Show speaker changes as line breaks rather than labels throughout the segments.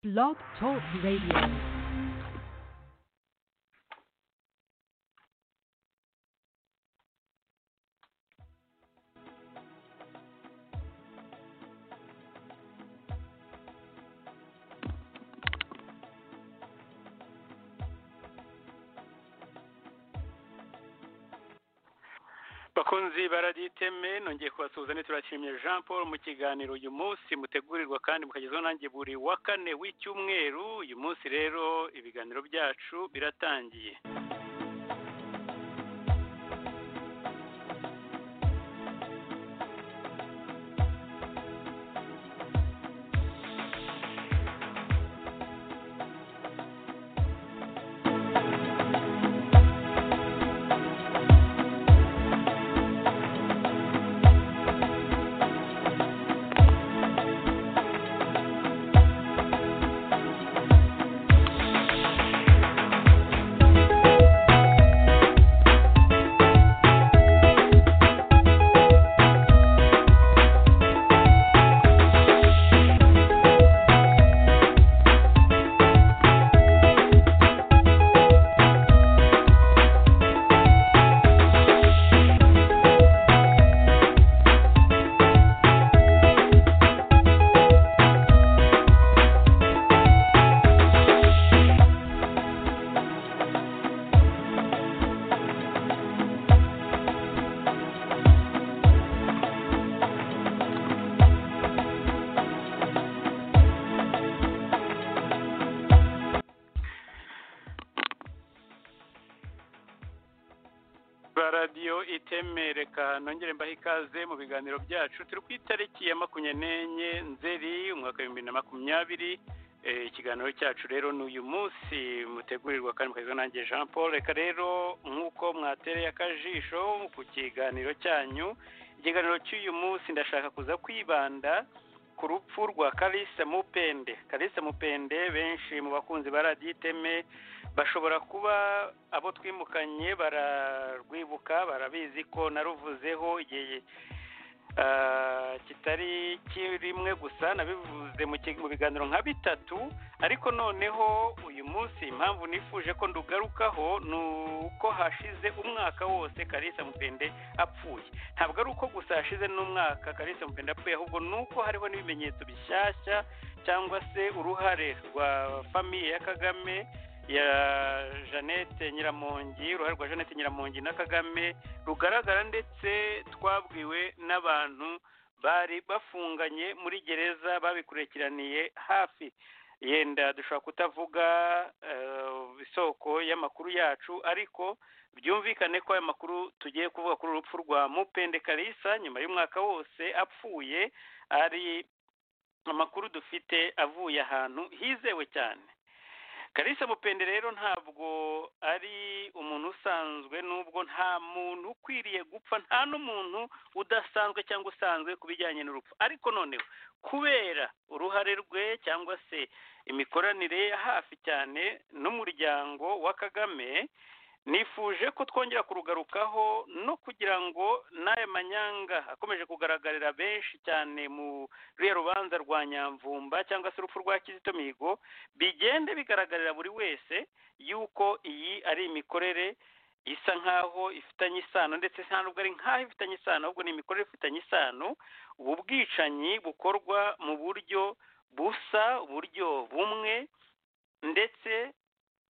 Blog Talk Radio.
bakunzi baraditeme nongeye kubasuhuza ndetse turashimye jean paul mu kiganiro uyu munsi mutegurirwa kandi mukagezwaho nanjye buri wa kane w'icyumweru uyu munsi rero ibiganiro byacu biratangiye ba radiyo iteme reka nongere mbahe ikaze mu biganiro byacu turi ku itariki ya makumyabiri n'enye nzeri umwaka w'ibihumbi bibiri na makumyabiri Eh, ikiganiro cyacu rero ni uyu munsi mutegurirwa kandi mukagezwa nanjye jean paul reka rero nk'uko mwatereye akajisho ku kiganiro cyanyu ikiganiro cy'uyu munsi ndashaka kuza kwibanda ku rupfu rwa kalisa mupende kalisa mupende benshi mu bakunzi ba radiyo iteme bashobora kuba abo twimukanye bararwibuka barabizi ko naruvuzeho igihe ah, kitari kimwe gusa nabivuze mu ki- mu biganiro nka bitatu ariko noneho uyu munsi impamvu nifuje ko ndugarukaho ni uko hashize umwaka wose karisa mupende apfuye ntabwo ari uko gusa hashize n'umwaka karisa mupende apfuye ahubwo ni uko hariho n'ibimenyetso bishyashya cyangwa se uruhare rwa famiye ya kagame ya jeannette nyiramongi uruhare rwa jeannette nyiramongi na kagame rugaragara ndetse twabwiwe n'abantu bari bafunganye muri gereza babikurikiraniye hafi yenda dushobora kutavuga eh, isoko y'amakuru yacu ariko byumvikane ko aya makuru tugiye kuvuga kuri urupfu rwa mupende kalisa nyuma y'umwaka wose apfuye ari amakuru dufite avuye ahantu hizewe cyane kalisa mupende rero ntabwo ari umuntu usanzwe nubwo nta muntu ukwiriye gupfa nta n'umuntu udasanzwe cyangwa usanzwe ku bijyanye n'urupfu ariko noneho kubera uruhare rwe cyangwa se imikoranire ye ya hafi cyane n'umuryango wa kagame nifuje ko twongera kurugarukaho no kugira ngo n'aya manyanga akomeje kugaragarira benshi cyane muri rubanza rwa nyamvumba cyangwa se urupfu rwa kizito mihigo bigende bigaragarira buri wese yuko iyi ari imikorere isa nk'aho ifitanye isano ndetse nta nubwo ari nk'aho ifitanye isano ahubwo ni imikorere ifitanye isano ubu bwicanyi bukorwa mu buryo busa uburyo bumwe ndetse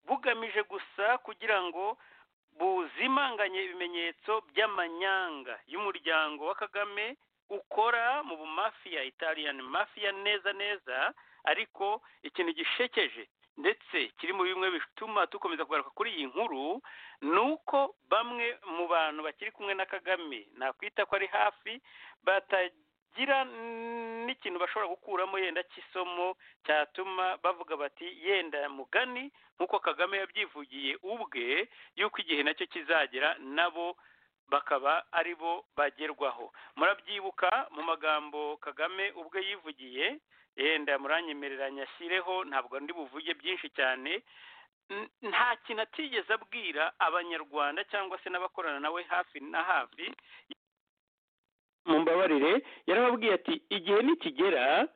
bugamije gusa kugira ngo buzimanganye ibimenyetso by'amanyanga y'umuryango wa kagame ukora mu bumafiya italiyani mafiya neza neza ariko ikintu gishekeje ndetse kiri muri bimwe bituma dukomeza kugaruka kuri iyi nkuru ni uko bamwe mu bantu bakiri kumwe na kagame nakwita ko ari hafi batagira n'ikintu bashobora gukuramo yenda cy'isomo cyatuma bavuga bati yenda mugani nk'uko kagame yabyivugiye ubwe yuko igihe nacyo kizagera nabo bakaba ari bo bagerwaho murabyibuka mu magambo kagame ubwe yivugiye yenda muranyemereranya ashyireho ntabwo ndi buvuge byinshi cyane N- nta kintu atigeze abwira abanyarwanda cyangwa se n'abakorana nawe hafi na hafi mumbabarire yarababwiye ati igihe nikigera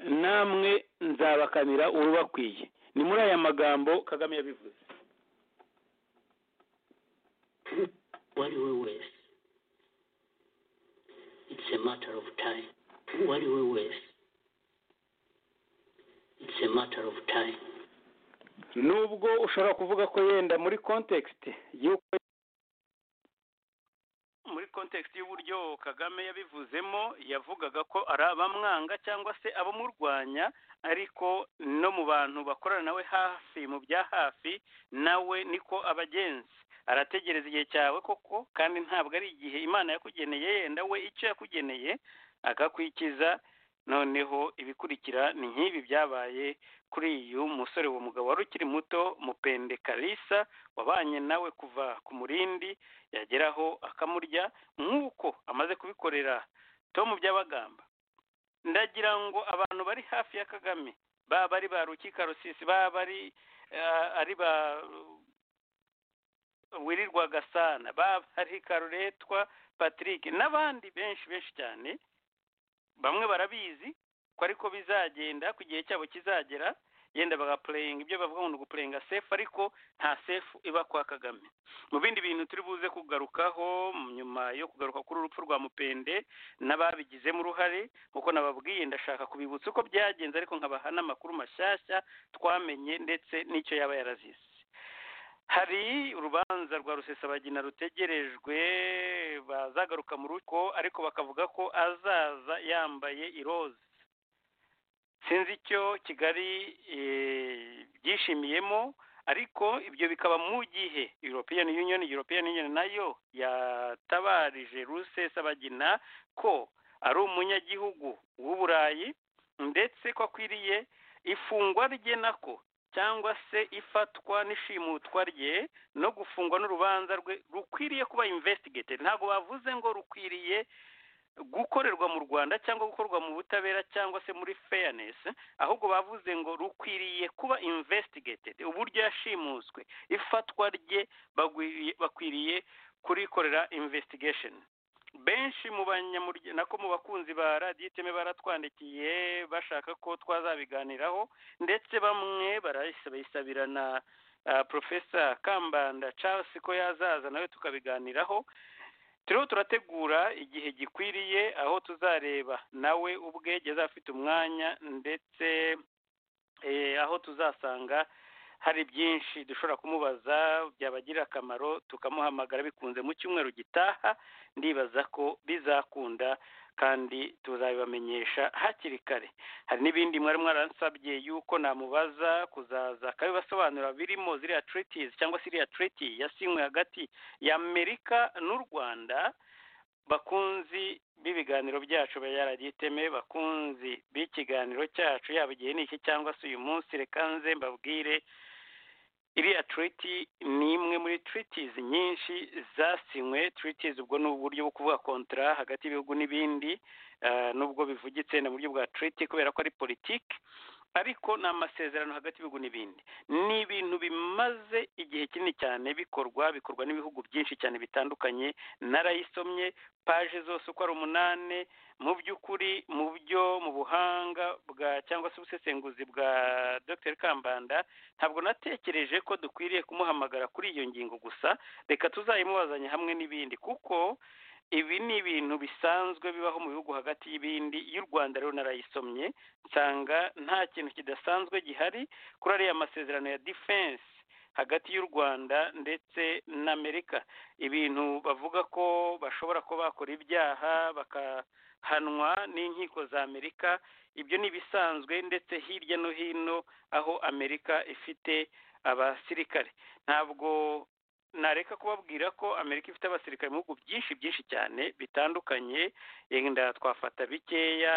namwe nzabakamira urubakwiye ni muri aya magambo kagame yabivuze
uwo ari we wese it's a matter of time uwo ari we wese it's a matter of time
nubwo ushobora kuvuga ko yenda muri context y'uko muri context y'uburyo kagame yabivuzemo yavugaga ko ari abamwanga cyangwa se abamurwanya ariko no mu bantu bakorana nawe hafi mu bya hafi nawe niko abagenzi arategereza igihe cyawe koko kandi ntabwo ari igihe imana yakugeneye yenda we icyo yakugeneye akakwikiza noneho ibikurikira ni nk'ibi byabaye kuri uyu musore uwo mugabo wari ukiri muto mupende karisa wabanye nawe kuva ku murindi yageraho akamurya nk'uko amaze kubikorera tomu by'abagamba ndagira ngo abantu bari hafi ya kagame baba ari ba rukika rusisi baba ari ari ba wirirwa gasana baba ari karuretwa patrick n'abandi benshi benshi cyane bamwe barabizi ko ariko bizagenda ku gihe cyabo kizagera yenda bagapureyinga ibyo bavuga ngo ni ugupureyinga sefu ariko nta sefu iba kwa kagame mu bindi bintu turi buze kugarukaho nyuma yo kugaruka kuri urupfu rwa mupende n'ababigizemo uruhare kuko nababwiye ndashaka kubibutsa uko byagenze ariko nkabaha n'amakuru mashyashya twamenye ndetse n'icyo yaba yarazize hari urubanza rwa rusesabagina rutegerejwe bazagaruka mu rugo ariko bakavuga ko azaza yambaye iroza sinzi icyo kigali byishimiyemo ariko ibyo bikaba mu gihe european union european union nayo yatabarije rusesabagina ko ari umunyagihugu w'uburayi ndetse ko akwiriye ifungwa rye nako cyangwa se ifatwa n'ishimutwa rye no gufungwa n'urubanza rwe rukwiriye kuba investigated ntabwo bavuze ngo rukwiriye gukorerwa mu rwanda cyangwa gukorwa mu butabera cyangwa se muri fairness ahubwo bavuze ngo rukwiriye kuba investigated uburyo yashimuswe ifatwa rye bakwiriye kurikorera investigation benshi mu banyamuryango nako mu bakunzi ba radiyo iteme baratwandikiye bashaka ko twazabiganiraho ndetse bamwe barayisabira na porofesa kambanda Charles ko yazaza nawe tukabiganiraho turiho turategura igihe gikwiriye aho tuzareba nawe ubwe ageze afite umwanya ndetse aho tuzasanga hari byinshi dushobora kumubaza byabagirira akamaro tukamuhamagara bikunze mu cyumweru gitaha ndibaza ko bizakunda kandi tuzabibamenyesha hakiri kare hari n'ibindi mwari mwaransabye yuko namubaza kuzaza akabibasobanura birimo ziriya treaties cyangwa se iriya treaty yasinywe hagati y'amerika n'u rwanda bakunzi b'ibiganiro byacu iteme bakunzi b'ikiganiro cyacu yaba igihe ni iki cyangwa se uyu munsi reka nze mbabwire iriya treaty ni imwe muri treaties nyinshi zasinywe treaties ubwo ni uburyo bwo kuvuga kontra hagati y'ibihugu n'ibindi nubwo bivugitse mu buryo bwa treaty kubera ko ari politiki ariko ni amasezerano hagati y'ibihugu n'ibindi ni ibintu bimaze igihe kinini cyane bikorwa bikorwa n'ibihugu byinshi cyane bitandukanye narayisomye paje zose uko ari umunani mu by'ukuri mu byo mu buhanga bwa cyangwa se ubusesenguzi bwa dr kambanda ntabwo natekereje ko dukwiriye kumuhamagara kuri iyo ngingo gusa reka tuzayimubazanye hamwe n'ibindi kuko ibi ni ibintu bisanzwe bibaho mu bihugu hagati y'ibindi y'u rwanda rero narayisomye nsanga nta kintu kidasanzwe gihari kuri ariya masezerano ya defense hagati y'u rwanda ndetse n'amerika ibintu bavuga ko bashobora kuba bakora ibyaha bakahanwa n'inkiko za amerika ibyo ni ibisanzwe ndetse hirya no hino aho amerika ifite abasirikare ntabwo nareka kubabwira ko amerika ifite abasirikare mu bihugu byinshi byinshi cyane bitandukanye yenda twafata bikeya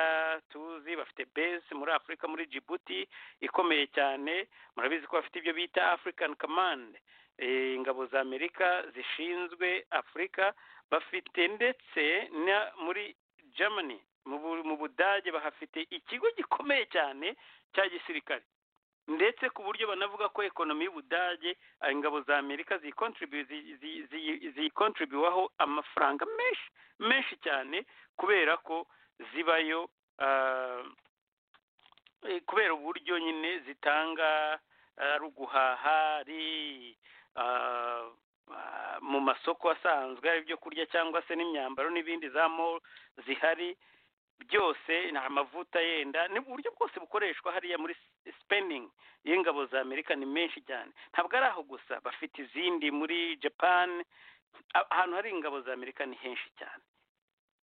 tuzi bafite base muri afurika muri jibuti ikomeye cyane murabizi ko bafite ibyo bita african command ingabo za amerika zishinzwe afurika bafite ndetse muri germany mu budage bahafite ikigo gikomeye cyane cya gisirikare ndetse ku buryo banavuga ko ekonomi y'ubudage ingabo za amerika ziyikontribuwaho amafaranga menshi menshi cyane kubera ko zibayo eh, kubera uburyo nyine zitanga eh, ari uguhaha ari ah, ah, mu masoko asanzwe ari ibyo kurya cyangwa se n'imyambaro n'ibindi za mall zihari byose ni amavuta yenda ni uburyo bwose bukoreshwa hariya muri spending y'ingabo za amerika ni menshi cyane ntabwo ari aho gusa bafite izindi muri japan A- ahantu hari ingabo za amerika ni henshi cyane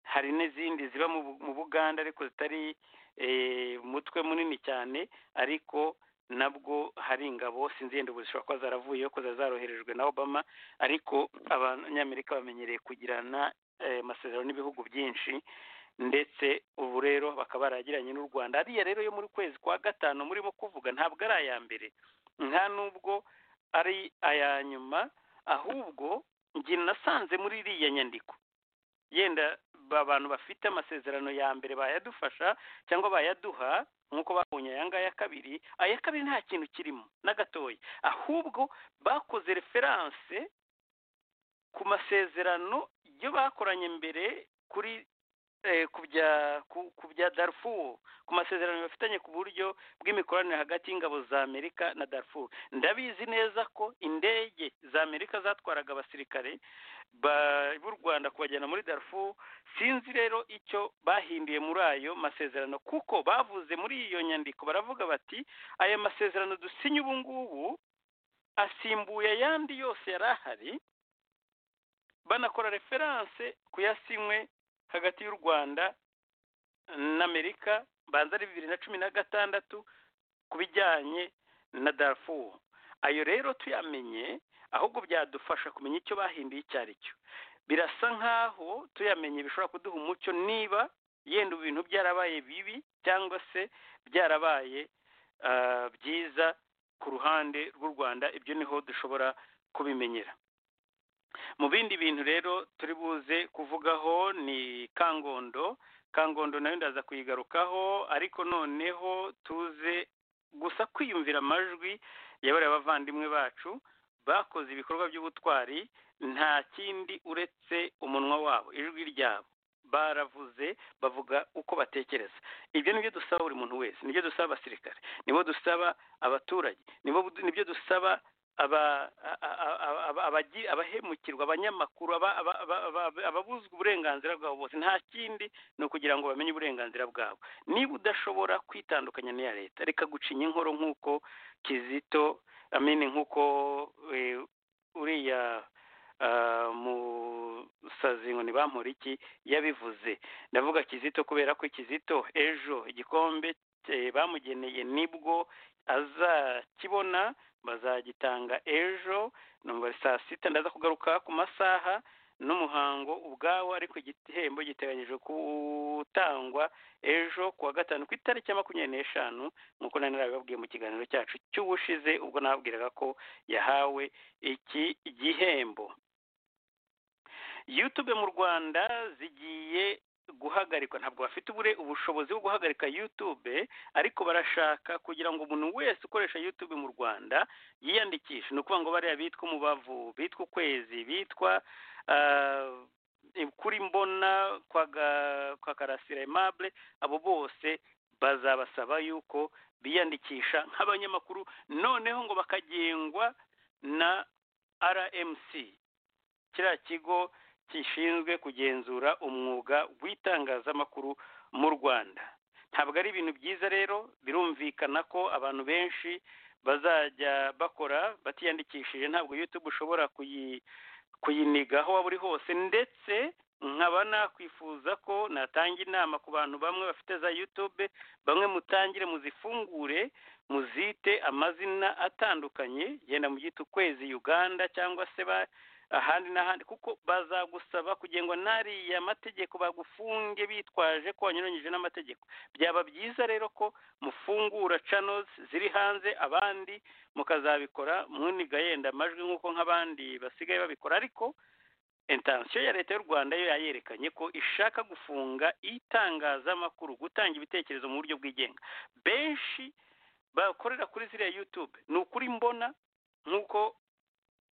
hari n'izindi ziba mu Bu- mu buganda ariko zitari eh, umutwe munini cyane ariko nabwo hari ingabo sinzi yenda ubu zishobora kuba zaravuyeho ko zari zaroherejwe na obama ariko abanyamerika bamenyereye kugirana eh, amasezerano n'ibihugu byinshi ndetse ubu rero bakaba baragiranye n'u rwanda ariya rero yo muri kwezi kwa gatanu murimo kuvuga ntabwo ari aya mbere nta nubwo ari aya nyuma ahubwo njye nasanze muri iriya nyandiko yenda ba bantu bafite amasezerano ya mbere bayadufasha cyangwa bayaduha nk'uko babonye aya ngaya ya kabiri aya kabiri nta kintu kirimo na gatoya ahubwo bakoze referanse ku masezerano yo bakoranye mbere kuri eh, ku bya ku- ku bya Darfur ku masezerano bafitanye ku buryo bw'imikoranire hagati y'ingabo za Amerika na Darfur ndabizi neza ko indege za Amerika zatwaraga abasirikare ba- b'u Rwanda kubajyana muri Darfur sinzi rero icyo bahinduye muri ayo masezerano kuko bavuze muri iyo nyandiko baravuga bati aya masezerano dusinye ubu ngubu asimbuye ayandi yose yari ahari banakora referanse ku yasinywe hagati y'u Rwanda n'Amerika banza ari bibiri na cumi na gatandatu ku bijyanye na Darfur ayo rero tuyamenye ahubwo byadufasha kumenya icyo bahinduye icyo ari cyo birasa nk'aho tuyamenye bishobora kuduha umucyo niba yenda ibintu byarabaye bibi cyangwa se byarabaye ah, byiza ku ruhande rw'u Rwanda ibyo niho dushobora kubimenyera mu bindi bintu rero turi buze kuvugaho ni kangondo kangondo nayo ndaza kuyigarukaho ariko noneho tuze gusa kwiyumvira amajwi ya bariya bavandimwe bacu bakoze ibikorwa by'ubutwari nta kindi uretse umunwa wabo ijwi ryabo baravuze bavuga uko batekereza ibyo nibyo dusaba buri muntu wese nibyo dusaba abasirikare nibo dusaba abaturage nibo nibyo dusaba aba- a- a- a- aba- abagi- abahemukirwa abanyamakuru aba- aba- aba- aba- ababuzwa uburenganzira bwabo bose nta kindi ni ukugira ngo bamenye uburenganzira bwabo niba udashobora kwitandukanya n'iya leta reka gucinya inkoro nk'uko kizito amini nk'uko eh, uriya ah, musazi ngo ntibampore iki yabivuze ndavuga kizito kubera ko kizito ejo igikombe eh, bamugeneye nibwo azakibona bazagitanga ejo nomero saa sita ndaza kugaruka ku masaha n'umuhango ubwawo ariko igihembo giteganyijwe gutangwa ejo ku wa gatanu ku itariki ya makumyabiri n'eshanu nk'uko nari narabibabwiye mu kiganiro cyacu cy'ubushize ubwo nababwiraga ko yahawe iki gihembo yutube mu rwanda zigiye guhagarikwa ntabwo bafite ubure ubushobozi bwo guhagarika yutube ariko barashaka kugira ngo umuntu wese ukoresha yutube mu rwanda yiyandikishe ni ukuvuga ngo bariya bitwa umubavu bitwa ukwezi bitwa ah, kuri mbona kwa Ga- kwa karasira aimable abo bose bazabasaba yuko biyandikisha nk'abanyamakuru noneho ngo bakagengwa na rmc kiriya kigo gishinzwe kugenzura umwuga w'itangazamakuru mu rwanda ntabwo ari ibintu byiza rero birumvikana ko abantu benshi bazajya bakora batiyandikishije ntabwo youtube ushobora kuyi- kuyiniga aho waba uri hose ndetse nkaba nakwifuza ko natanga inama ku bantu bamwe bafite za youtube bamwe mutangire muzifungure muzite amazina atandukanye yenda mugite ukwezi uganda cyangwa se ba ahandi n'ahandi kuko bazagusaba kugengwa n'ariya mategeko bagufunge bitwaje ko wanyuranyije n'amategeko byaba byiza rero ko mufungura channels ziri hanze abandi mukazabikora muniga yenda amajwi nk'uko nk'abandi basigaye babikora ariko intansiyo ya leta y'u rwanda yo yayerekanye ko ishaka gufunga itangazamakuru gutanga ibitekerezo mu buryo bwigenga benshi bakorera kuri ziriya youtube ni ukuri mbona nk'uko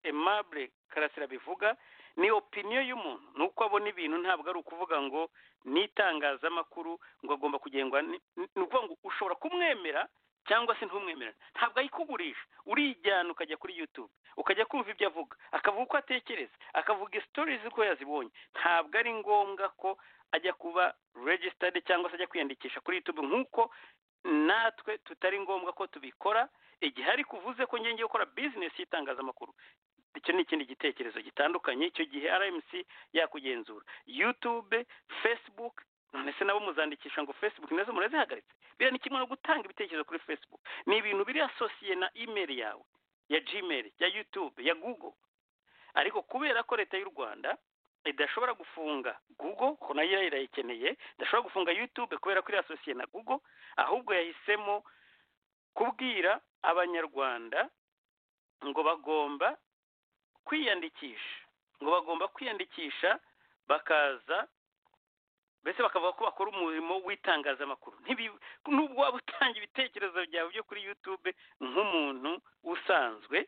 aimable karasira bivuga ni opiniyo y'umuntu ni uko abona ibintu ntabwo ari ukuvuga ngo n'itangazamakuru ngo agomba kugendwa ni- ni ukuvuga ngo ushobora kumwemera cyangwa se ntumwemerane ntabwo ayikugurisha urijyana ukajya kuri yutube ukajya kumva ibyo avuga akavuga uko atekereza akavuga sitorizi uko yazibonye ntabwo ari ngombwa ko ajya kuba regisitade cyangwa se ajya kwiyandikisha kuri yutube nk'uko natwe tutari ngombwa ko tubikora igihe ari kuvuze ko ngiye ngiye gukora bizinesi y'itangazamakuru icyo ni ikindi gitekerezo gitandukanye icyo gihe rmc yakugenzura yutube facebook none se nabo muzandikisha ngo facebook nazo murazihagaritse biriya ni kimwe no gutanga ibitekerezo kuri facebook ni ibintu biri asosiye na email yawe ya gmail ya youtube ya google ariko kubera ko leta y'u rwanda idashobora gufunga google ko nayo ira- irayikeneye idashobora gufunga youtube kubera ko iri asosiye na google ahubwo yahisemo kubwira abanyarwanda ngo bagomba kwiyandikisha ngo bagomba kwiyandikisha bakaza mbese bakavuga ko bakora umurimo w'itangazamakuru Ntibi- nubwo waba utanga ibitekerezo byawe byo kuri yutube nk'umuntu usanzwe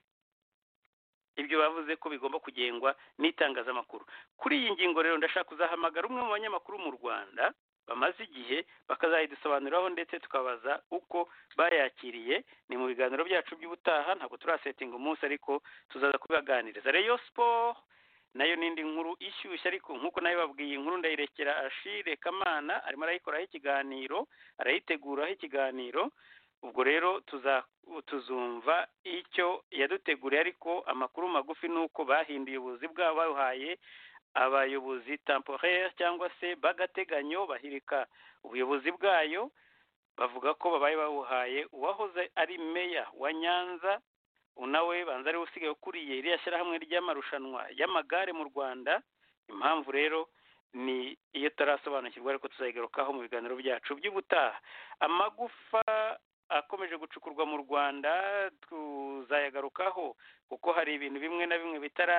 ibyo bavuze ko bigomba kugengwa n'itangazamakuru kuri iyi ngingo rero ndashaka kuzahamagara umwe mu banyamakuru mu rwanda bamaze igihe bakazayidusobanuriraho ndetse tukabaza uko bayakiriye ni mu biganiro byacu by'ubutaha ntabwo turasetinga umunsi ariko tuzaza kubibaganiriza reyo siporo nayo n'indi nkuru ishyushye ariko nk'uko nayo babwiye inkuru ndayirekera ashire kamana arimo arayikoraho ikiganiro arayiteguraho ikiganiro ubwo rero tuza tuzumva icyo yaduteguriye ariko amakuru magufi ni uko bahinduye ubuyobozi bwabo babuhaye abayobozi temporaire cyangwa se b'agateganyo bahirika ubuyobozi bwayo bavuga ko babaye babuhaye uwahoze ari meya wa nyanza nawe banza ariwe usigaye ukuriye iriya shyirahamwe ry'amarushanwa y'amagare mu rwanda impamvu rero ni iyo tutarasobanukirwa ariko tuzayigarukaho mu biganiro byacu by'ubutaha amagufa akomeje gucukurwa mu rwanda tuzayagarukaho kuko hari ibintu bimwe na bimwe bitara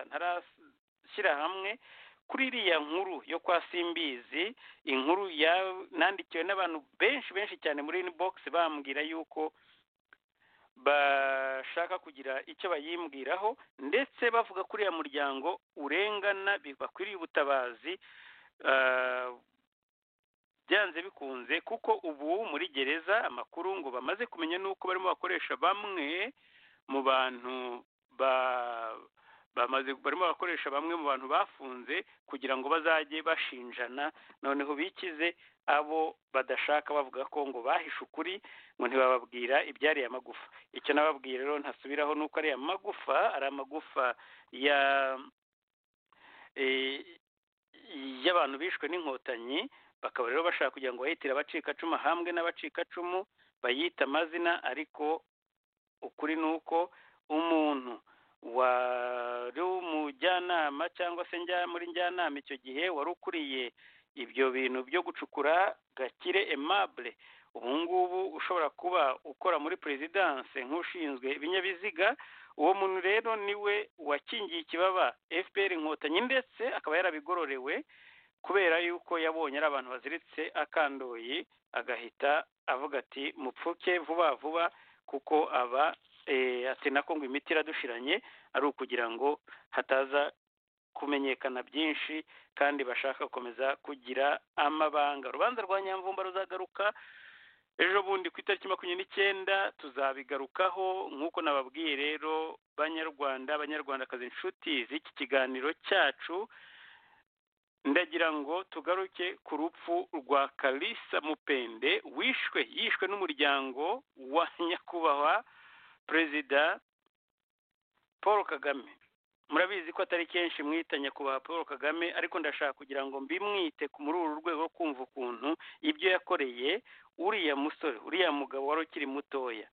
ntarashyira hamwe kuri iriya nkuru yo kwa simbizi inkuru ya nandikiwe n'abantu benshi benshi cyane muri inbox bambwira yuko bashaka kugira icyo bayimbwiraho ndetse bavuga kuri uriya muryango urengana bi- bakwiriye ubutabazi ah, byanze bikunze kuko ubu muri gereza amakuru ngo bamaze kumenya n'uko barimo bakoresha bamwe mu bantu ba bamaze barimo bakoresha bamwe mu bantu bafunze kugira ngo bazajye bashinjana noneho bikize abo badashaka bavuga ko ngo bahishe ukuri ngo ntibababwira ibyari aya magufa icyo nababwiye rero ntasubiraho ni uko ariya magufa ari amagufa ya e, y'abantu bishwe n'inkotanyi bakaba rero bashaka kugira ngo bayitire abacikacumu ahambwe n'abacikacumu bayita amazina ariko ukuri ni uko umuntu wari umujyanama cyangwa se njya muri njyanama icyo gihe wari ukuriye ibyo bintu byo gucukura gakire emabure ubu ngubu ushobora kuba ukora muri perezidanse nk'ushinzwe ibinyabiziga uwo muntu rero niwe wakingiye ikibaba fpr inkotanyi ndetse akaba yarabigororewe kubera yuko yabonye ari abantu baziritse akandoyi agahita avuga ati mupfuke vuba vuba kuko aba eh, ati nako ngo imiti iradushiranye ari ukugira ngo hataza kumenyekana byinshi kandi bashaka gukomeza kugira amabanga urubanza rwa nyamvumba ruzagaruka ejo bundi ku itariki makumyabiri n'icyenda tuzabigarukaho nk'uko nababwiye rero banyarwanda abanyarwandakazi inshuti z'iki kiganiro cyacu ndagira ngo tugaruke ku rupfu rwa kalisa mupende wishwe yishwe n'umuryango wa nyakubahwa perezida paul kagame murabizi ko atari kenshi mwita nyakubahwa paul kagame ariko ndashaka kugira ngo mbimwite ku- muri uru rwego rwo kumva ukuntu ibyo yakoreye uriya musore uriya mugabo wari ukiri mutoya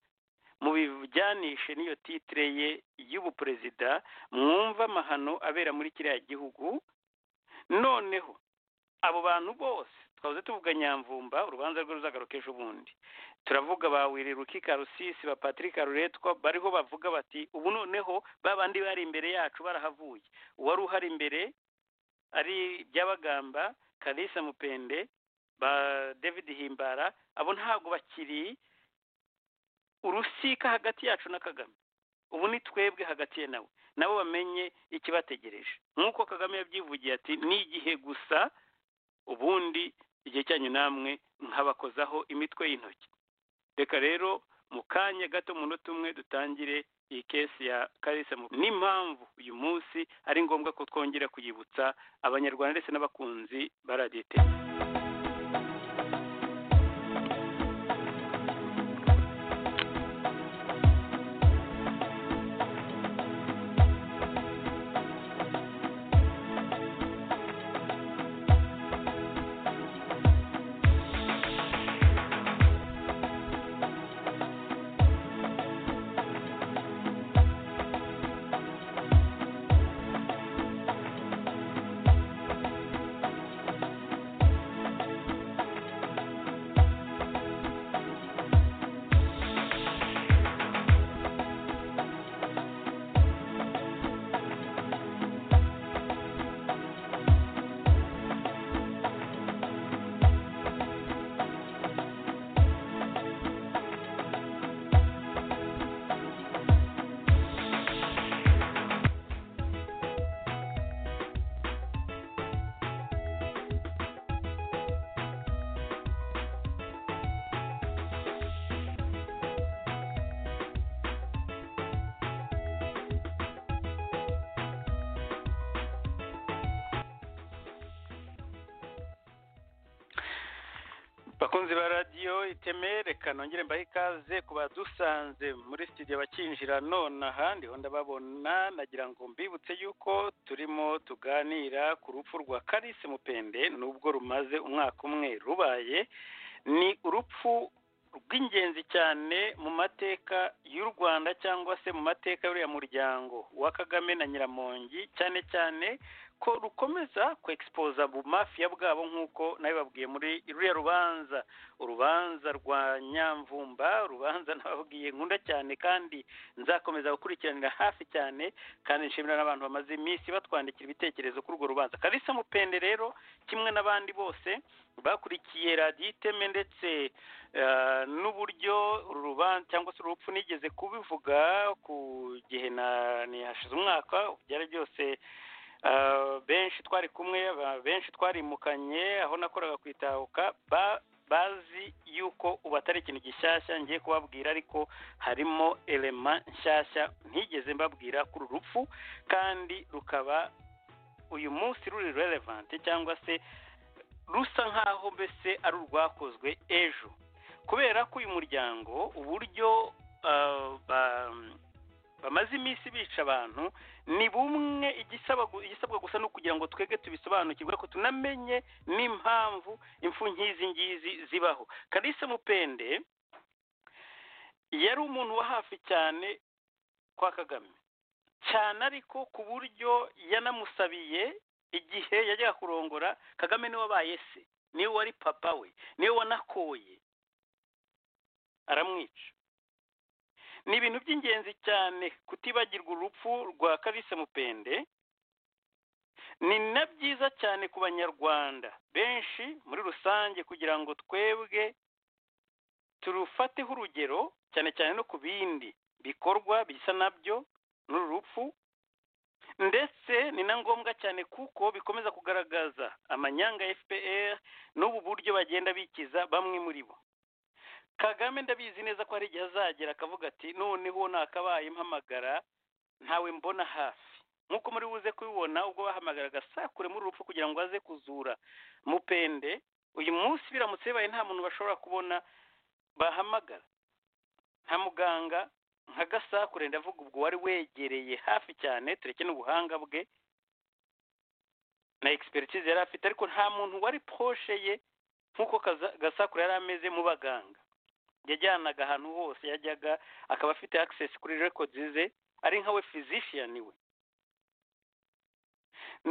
mubijyanishe n'iyo titire ye y'ubuperezida mwumve amahano abera muri kiriya gihugu noneho abo bantu bose twavuze tuvuga nyamvumba urubanza rwe ruzagaruka ejo bundi turavuga ba wiriruki karusisi ba patrick ruretwa bariho bavuga bati ubu noneho ba bandi bari imbere yacu barahavuye uwari uhari imbere ari byabagamba kalisa mupende ba david himbara abo ntabwo bakiri urusika hagati yacu na kagame ubu ni twebwe hagati ye nawe nabo bamenye ikibategereje nk'uko kagame yabyivugiye ati ni igihe gusa ubundi igihe cyanyu namwe nkabakozaho imitwe y'intoki reka rero mu kanya gato mu munota umwe dutangire iyi kesi ya karisa Mu- n'impamvu uyu munsi ari ngombwa ko twongera kuyibutsa abanyarwanda ndetse n'abakunzi ba radiyo iteka bakunzi ba radiyo iteme reka nongere mbahe ikaze ku badusanze muri studio bakinjira nonaha ndiho ndababona nagira ngo mbibutse yuko turimo tuganira ku rupfu rwa karisi mupende nubwo rumaze umwaka umwe rubaye ni urupfu rw'ingenzi cyane mu mateka y'u rwanda cyangwa se mu mateka y'uriya muryango wa kagame na nyiramongi cyane cyane ko rukomeza kwexposa bumafiya bwabo nk'uko nawe babwiye muri ruriya rubanza urubanza rwa nyamvumba urubanza nababwiye nkunda cyane kandi nzakomeza gukurikiranira hafi cyane kandi nshimira n'abantu bamaze iminsi batwandikira ibitekerezo kuri urwo rubanza karisa mupende rero kimwe n'abandi bose bakurikiye radiyo iteme ndetse eh, n'uburyo uru rubanza cyangwa se urupfu nigeze kubivuga ku gihe na- nihashize umwaka byari byose Uh, benshi twari kumwe ba- benshi twarimukanye aho nakoraga kwitahuka ba bazi yuko ubu atari ikintu gishyashya ngiye kubabwira ariko harimo elema nshyashya ntigeze mbabwira kuri uru rupfu kandi rukaba uyu munsi ruri relevant cyangwa se rusa nk'aho mbese ari urwakozwe ejo kubera ko uyu muryango uburyo uh, ba- bamaze iminsi bica abantu ni bumwe igisaba gu- igisabwa gusa ni ukugira ngo twebwe tubisobanukirwe ariko tunamenye n'impamvu impfu nk'izi ngizi zibaho kalisa mupende yari umuntu wa hafi cyane kwa kagame cyane ariko ku buryo yanamusabiye igihe yajyaga kurongora kagame niwe wabaye se niwe wari papa we niwe wanakoye aramwica ni ibintu by'ingenzi cyane kutibagirwa urupfu rwa karisa mupende ni na byiza cyane ku banyarwanda benshi muri rusange kugira ngo twebwe turufateho urugero cyane cyane no ku bindi bikorwa bisa nabyo n'uru rupfu ndetse ni na ngombwa cyane kuko bikomeza kugaragaza amanyanga ya fpr n'ubu buryo bagenda bikiza bamwe muri bo kagame ndabizi neza ko hari igihe azagera akavuga ati noneho nakabaye mpamagara ntawe mbona hafi nk'uko muri buze kubibona ubwo bahamagaraga sakure muri urupfu kugira ngo aze kuzura mupende uyu munsi biramutse bibaye nta muntu bashobora kubona bahamagara nta muganga nka gasakure ndavuga ubwo wari wegereye hafi cyane tureke n'ubuhanga bwe na expertise yari afite ariko nta muntu wari poroshe ye nk'uko Kaza- gasakure yari ameze mu baganga yajyanaga ahantu hose yajyaga akaba afite access kuri records ze ari nka we physician we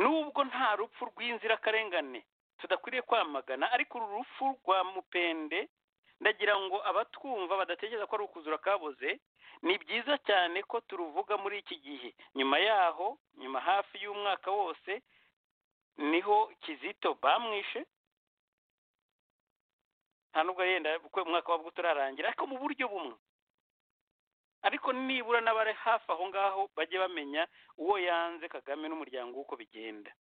nubwo nta rupfu rw'inzirakarengane tudakwiriye kwamagana ariko uru rupfu rwa mupende ndagira ngo abatwumva badatekereza ko ari ukuzura kaboze ni byiza cyane ko turuvuga muri iki gihe nyuma yaho nyuma hafi y'umwaka wose niho kizito bamwishe nta nubwo yenda kuko umwaka wabwo utararangira ariko mu buryo bumwe ariko nibura n'abari hafi aho ngaho bajye bamenya uwo yanze kagame n'umuryango w'uko bigenda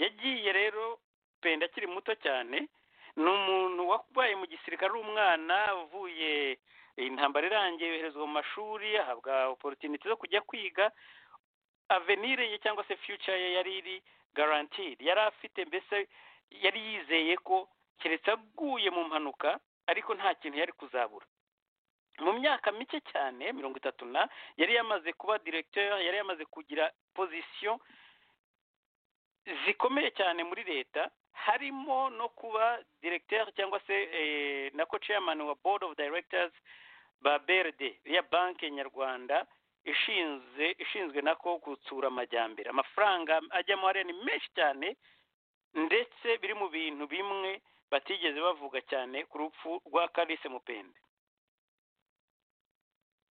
yagiye rero penda akiri muto cyane ni umuntu wabaye mu gisirikare ari umwana uvuye intambara irangiye yoherezwa mu mashuri ahabwa oporutiniti zo kujya kwiga avenire ye cyangwa se future ye yari iri garantiri yari afite mbese yari yizeye ko keretse aguye mu mpanuka ariko nta kintu yari kuzabura mu myaka mike cyane mirongo itatu na yari yamaze kuba diregiteri yari yamaze kugira pozisiyo zikomeye cyane muri leta harimo no kuba diregiteri cyangwa se na ko ceyamani wa bodi ofu diregiteri ba beride ya banki nyarwanda ishinzwe ishinzwe nako gutsura amajyambere amafaranga ajyamo hariya ni menshi cyane ndetse biri mu bintu bimwe batigeze bavuga cyane ku rupfu rwa karise mupende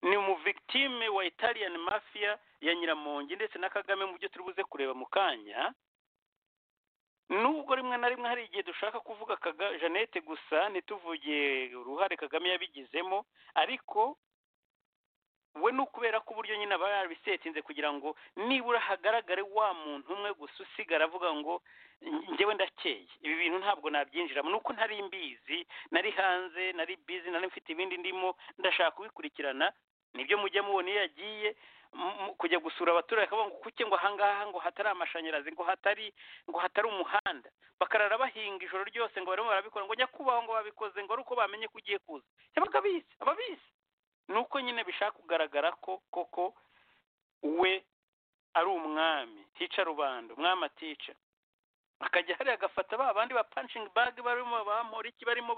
ni umuvigitime wa italiyani mafiya ya nyiramongi ndetse na kagame mu byo turi buze kureba mu kanya nubwo rimwe na rimwe hari igihe dushaka kuvuga jeannette gusa ntituvuge uruhare kagame yabigizemo ariko we ni ukubera ko uburyo nyine aba yarabisetinze kugira ngo nibura hagaragare wa muntu umwe gusa usigara avuga ngo njyewe ndakeye ibi bintu ntabwo nabyinjiramo ni uko ntari mbizi nari hanze nari bizi nari mfite ibindi ndimo ndashaka kubikurikirana nibyo mujya mubona iyo yagiye kujya gusura abaturage akavuga ngo kuke ngo ahangaha ngo hatari amashanyarazi ngo hatari ngo hatari umuhanda bakarara bahinga ijoro ryose ngo barimo barabikora ngo nyakubahwa ngo babikoze ngo ari uko bamenye ko ugiye kuza yabaga abizi ababizi ni uko nyine bishaka kugaragara ko koko we ari umwami hica rubanda umwami atica akajya hariya agafata ba bandi ba panshingi bagi barimo bamuriki barimo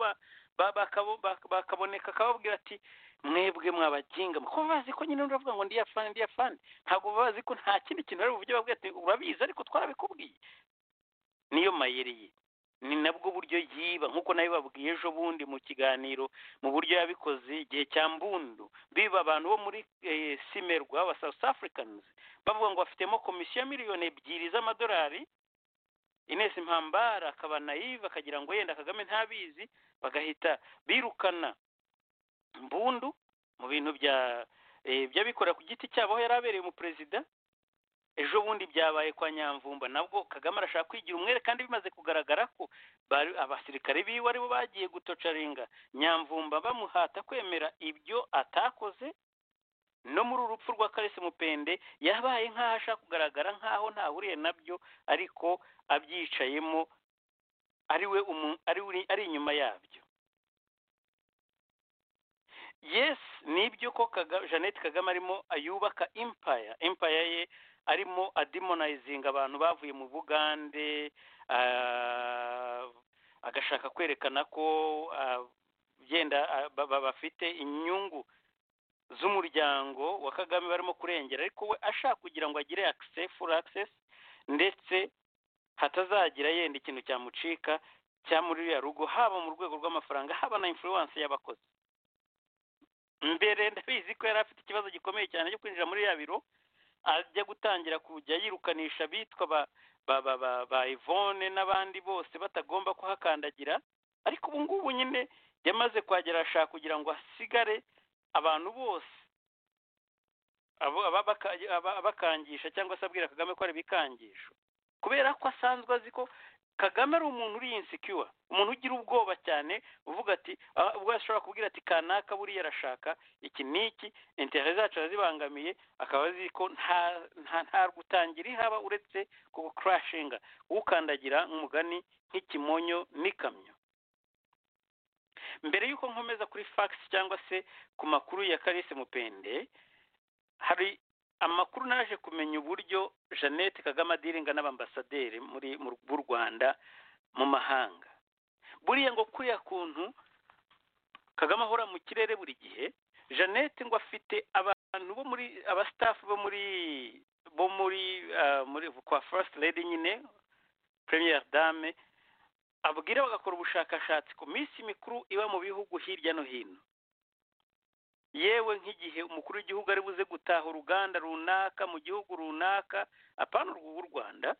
bakaboneka akababwira ati mwebwe mwabaginga kuko bazi ko nyine uravuga ngo ndiyafani ndiyafani ntabwo bazi ko nta kindi kintu bari buvugire babwira ati urabizi ariko twarabikubwiye niyo mayeri ye ni nabwo buryo yiba nk'uko nayo babwiye ejo bundi mu kiganiro mu buryo yabikoze igihe cya mbundu biba abantu bo muri simerwa aba south africans bavuga ngo bafitemo komisiyo ya miliyoni ebyiri z'amadolari inesi mpambara akaba nayive akagira ngo yenda kagame ntabizi bagahita birukana mbundu mu bintu by'abikorera ku giti cyabo aho yari abereye umuperezida ejo bundi byabaye kwa nyamvumba nabwo kagame arashaka kwigira umwere kandi bimaze kugaragara ko abasirikare biwe aribo bagiye gutocaringa nyamvumba bamuhata kwemera ibyo atakoze no muri uru rupfu rwa karese mupende yabaye nk'aho ashaka kugaragara nk'aho ntahuriye nabyo ariko abyicayemo ariwe ari inyuma yabyo yesi nibyo ko jeannette kagame arimo yubaka impaya impaya ye arimo adimonayizinga abantu bavuye mu bugande agashaka kwerekana ko yenda bafite inyungu z'umuryango wa kagame barimo kurengera ariko we ashaka kugira ngo agire akise furi akisesi ndetse hatazagira yenda ikintu cyamucika cyamurira rugo haba mu rwego rw'amafaranga haba na influence y'abakozi mbere ndabizi ko yari afite ikibazo gikomeye cyane cyo kwinjira muri ya biro ajya gutangira kujya yirukanisha abitwa ba Yvonne n'abandi bose batagomba kuhakandagira ariko ubu ngubu nyine yamaze kuhagera ashaka kugira ngo hasigare abantu bose abakangisha cyangwa se abwira kagame ko ari ibikangisho kubera ko asanzwe azi ko kagame ari umuntu uri insikiwa umuntu ugira ubwoba cyane uvuga ati ubwo ashobora kubwira ati kanaka buriya arashaka iki n'iki intere zacu arazibangamiye akaba azi ko nta gutangira ihaba uretse kuba kurashinga ukandagira nk'umugani nk'ikimonyo n'ikamyo mbere y'uko nkomeza kuri fagisi cyangwa se ku makuru ya karisi mupende hari amakuru naje kumenya uburyo jeannette kagame adiringa n'abambasaderi muri b'u rwanda mu mahanga buriya ngo kuriya kuntu kagame ahora mu kirere buri gihe jeannette ngo afite abantu bo muri abasitafu bo muri bo muri muri kwa first lady nyine premier dame abwira bagakora ubushakashatsi ku minsi mikuru iba mu bihugu hirya no hino yewe nk'igihe umukuru w'igihugu ari buze gutaha uruganda runaka mu gihugu runaka apana urw'u rwanda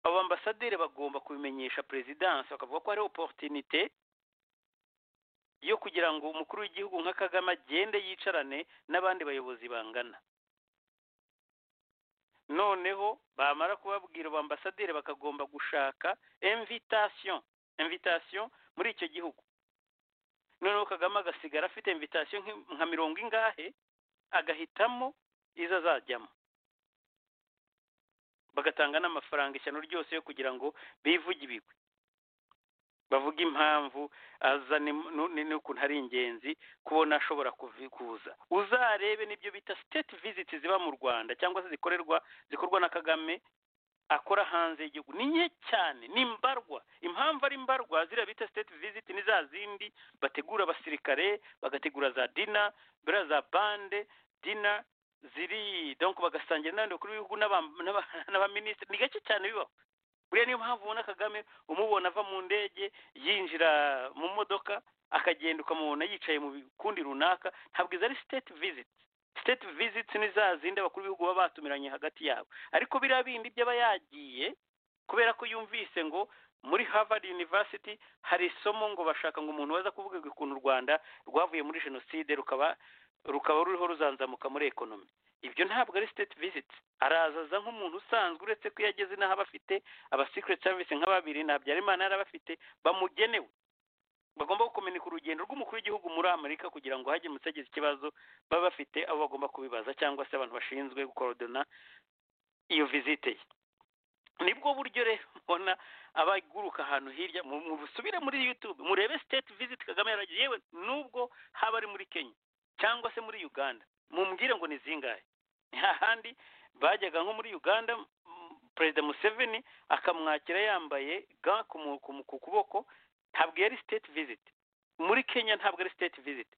abo ambasaderi bagomba kubimenyesha perezidansi bakavuga ko hari oporutinite yo kugira ngo umukuru w'igihugu nka kagame agende yicarane n'abandi bayobozi bangana noneho bamara kubabwira ubu ambasaderi bakagomba gushaka invitation invitation muri icyo gihugu noneho kagame agasigara afite invitation nki- nka mirongo ingahe agahitamo izo azajyamo bagatanga n'amafaranga ishyano ryose yo kugira ngo bivuge ibigwi bavuga impamvu aza ni- nu- ni- n'ukuntu ari ingenzi kubona ashobora kuvi- kuza uzarebe n'ibyo bita state visits ziba mu rwanda cyangwa se zikorerwa zikorwa na kagame akora hanze y'igihugu ni nke cyane ni mbarwa impamvu ari mbarwa ziriya bita state visit ni za zindi bategura abasirikare bagategura za dina buriya za bande dina ziri donc bagasangira n'abandi bakuru b'ibihugu n'aba- n'aba- n'abaminisitiri ni gake cyane bibaho buriya niyo mpamvu ubona kagame umubona ava mu ndege yinjira mu modoka akagenda ukamubona yicaye mu bikundi runaka ntabwo izo ari state visit state visits ni za zindi abakuru b'ibihugu baba batumiranye hagati yabo ariko biriya bindi by'aba yagiye kubera ko yumvise ngo muri harvard university hari isomo ngo bashaka ngo umuntu waza kuvuga ukuntu u rwanda rwavuye muri jenoside rukaba rukaba ruriho ruzanzamuka muri ekonomi ibyo ntabwo ari state visit arazaza nk'umuntu usanzwe uretse ko iyo ageze n'aho aba afite aba secret service nka babiri nta habyarimana yari aba afite bamugenewe bagomba gukomenika urugendo rw'umukuru w'igihugu muri amerika kugira ngo hagemutse agize ikibazo baba bafite abo bagomba kubibaza cyangwa se abantu bashinzwe gukorodona iyo visite ye nibwo buryo rero mubona abaguruka ahantu hirya mu- mu- musubire muri youtube murebe state visit kagame yaragiye yewe nubwo haba ari muri kenya cyangwa se muri uganda mumbwire ngo ni zingahe ni hahandi bajyaga nko muri uganda mm, perezida museveni akamwakira yambaye ga ku mu- ku mu- ku kuboko ntabwo yari state visit muri kenya ntabwo ari state visit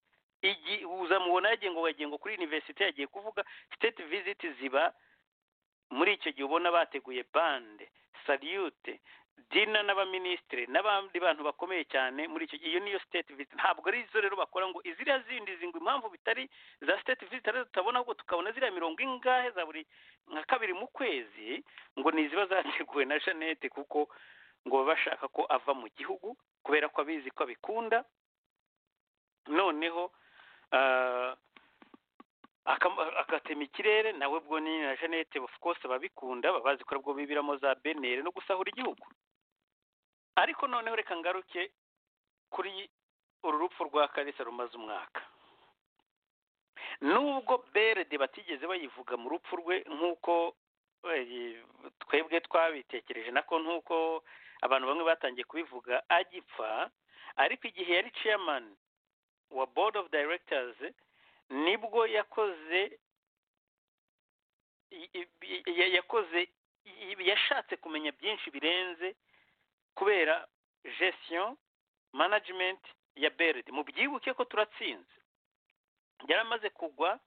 igi- uzamubona yagiye ngo wagiye ngo kuri universite yagiye kuvuga state visit ziba muri icyo gihe ubona bateguye bande salute dina n'abaminisitiri n'abandi bantu bakomeye cyane muri icyo gihe iyo niyo state visit ntabwo ari zo rero bakora ngo iziriya zindi zingwe impamvu bitari za state visit rero tutabona ahubwo tukabona ziriya mirongo ingahe za buri nka kabiri mu kwezi ngo ni iziba zateguwe na jeannette kuko ngo baba bashaka ko ava mu gihugu kubera ko abizi ko abikunda noneho ah, akam- agatema ikirere nawe bwo ni na jeannette of course babikunda baba bazi ko aribwo bibiramo za benere no gusahura igihugu ariko noneho reka ngaruke kuri uru rupfu rwa kalisa rumaze umwaka nubwo berede batigeze bayivuga mu rupfu rwe nk'uko eh, twebwe twabitekereje nako nk'uko abantu bamwe batangiye kubivuga agipfa ariko igihe yari chairman wa board of directors nibwo yakoze i- i- i- yakoze i- yashatse kumenya byinshi birenze kubera gestion management ya BRD mubyibuke ko turatsinze yari amaze kugwa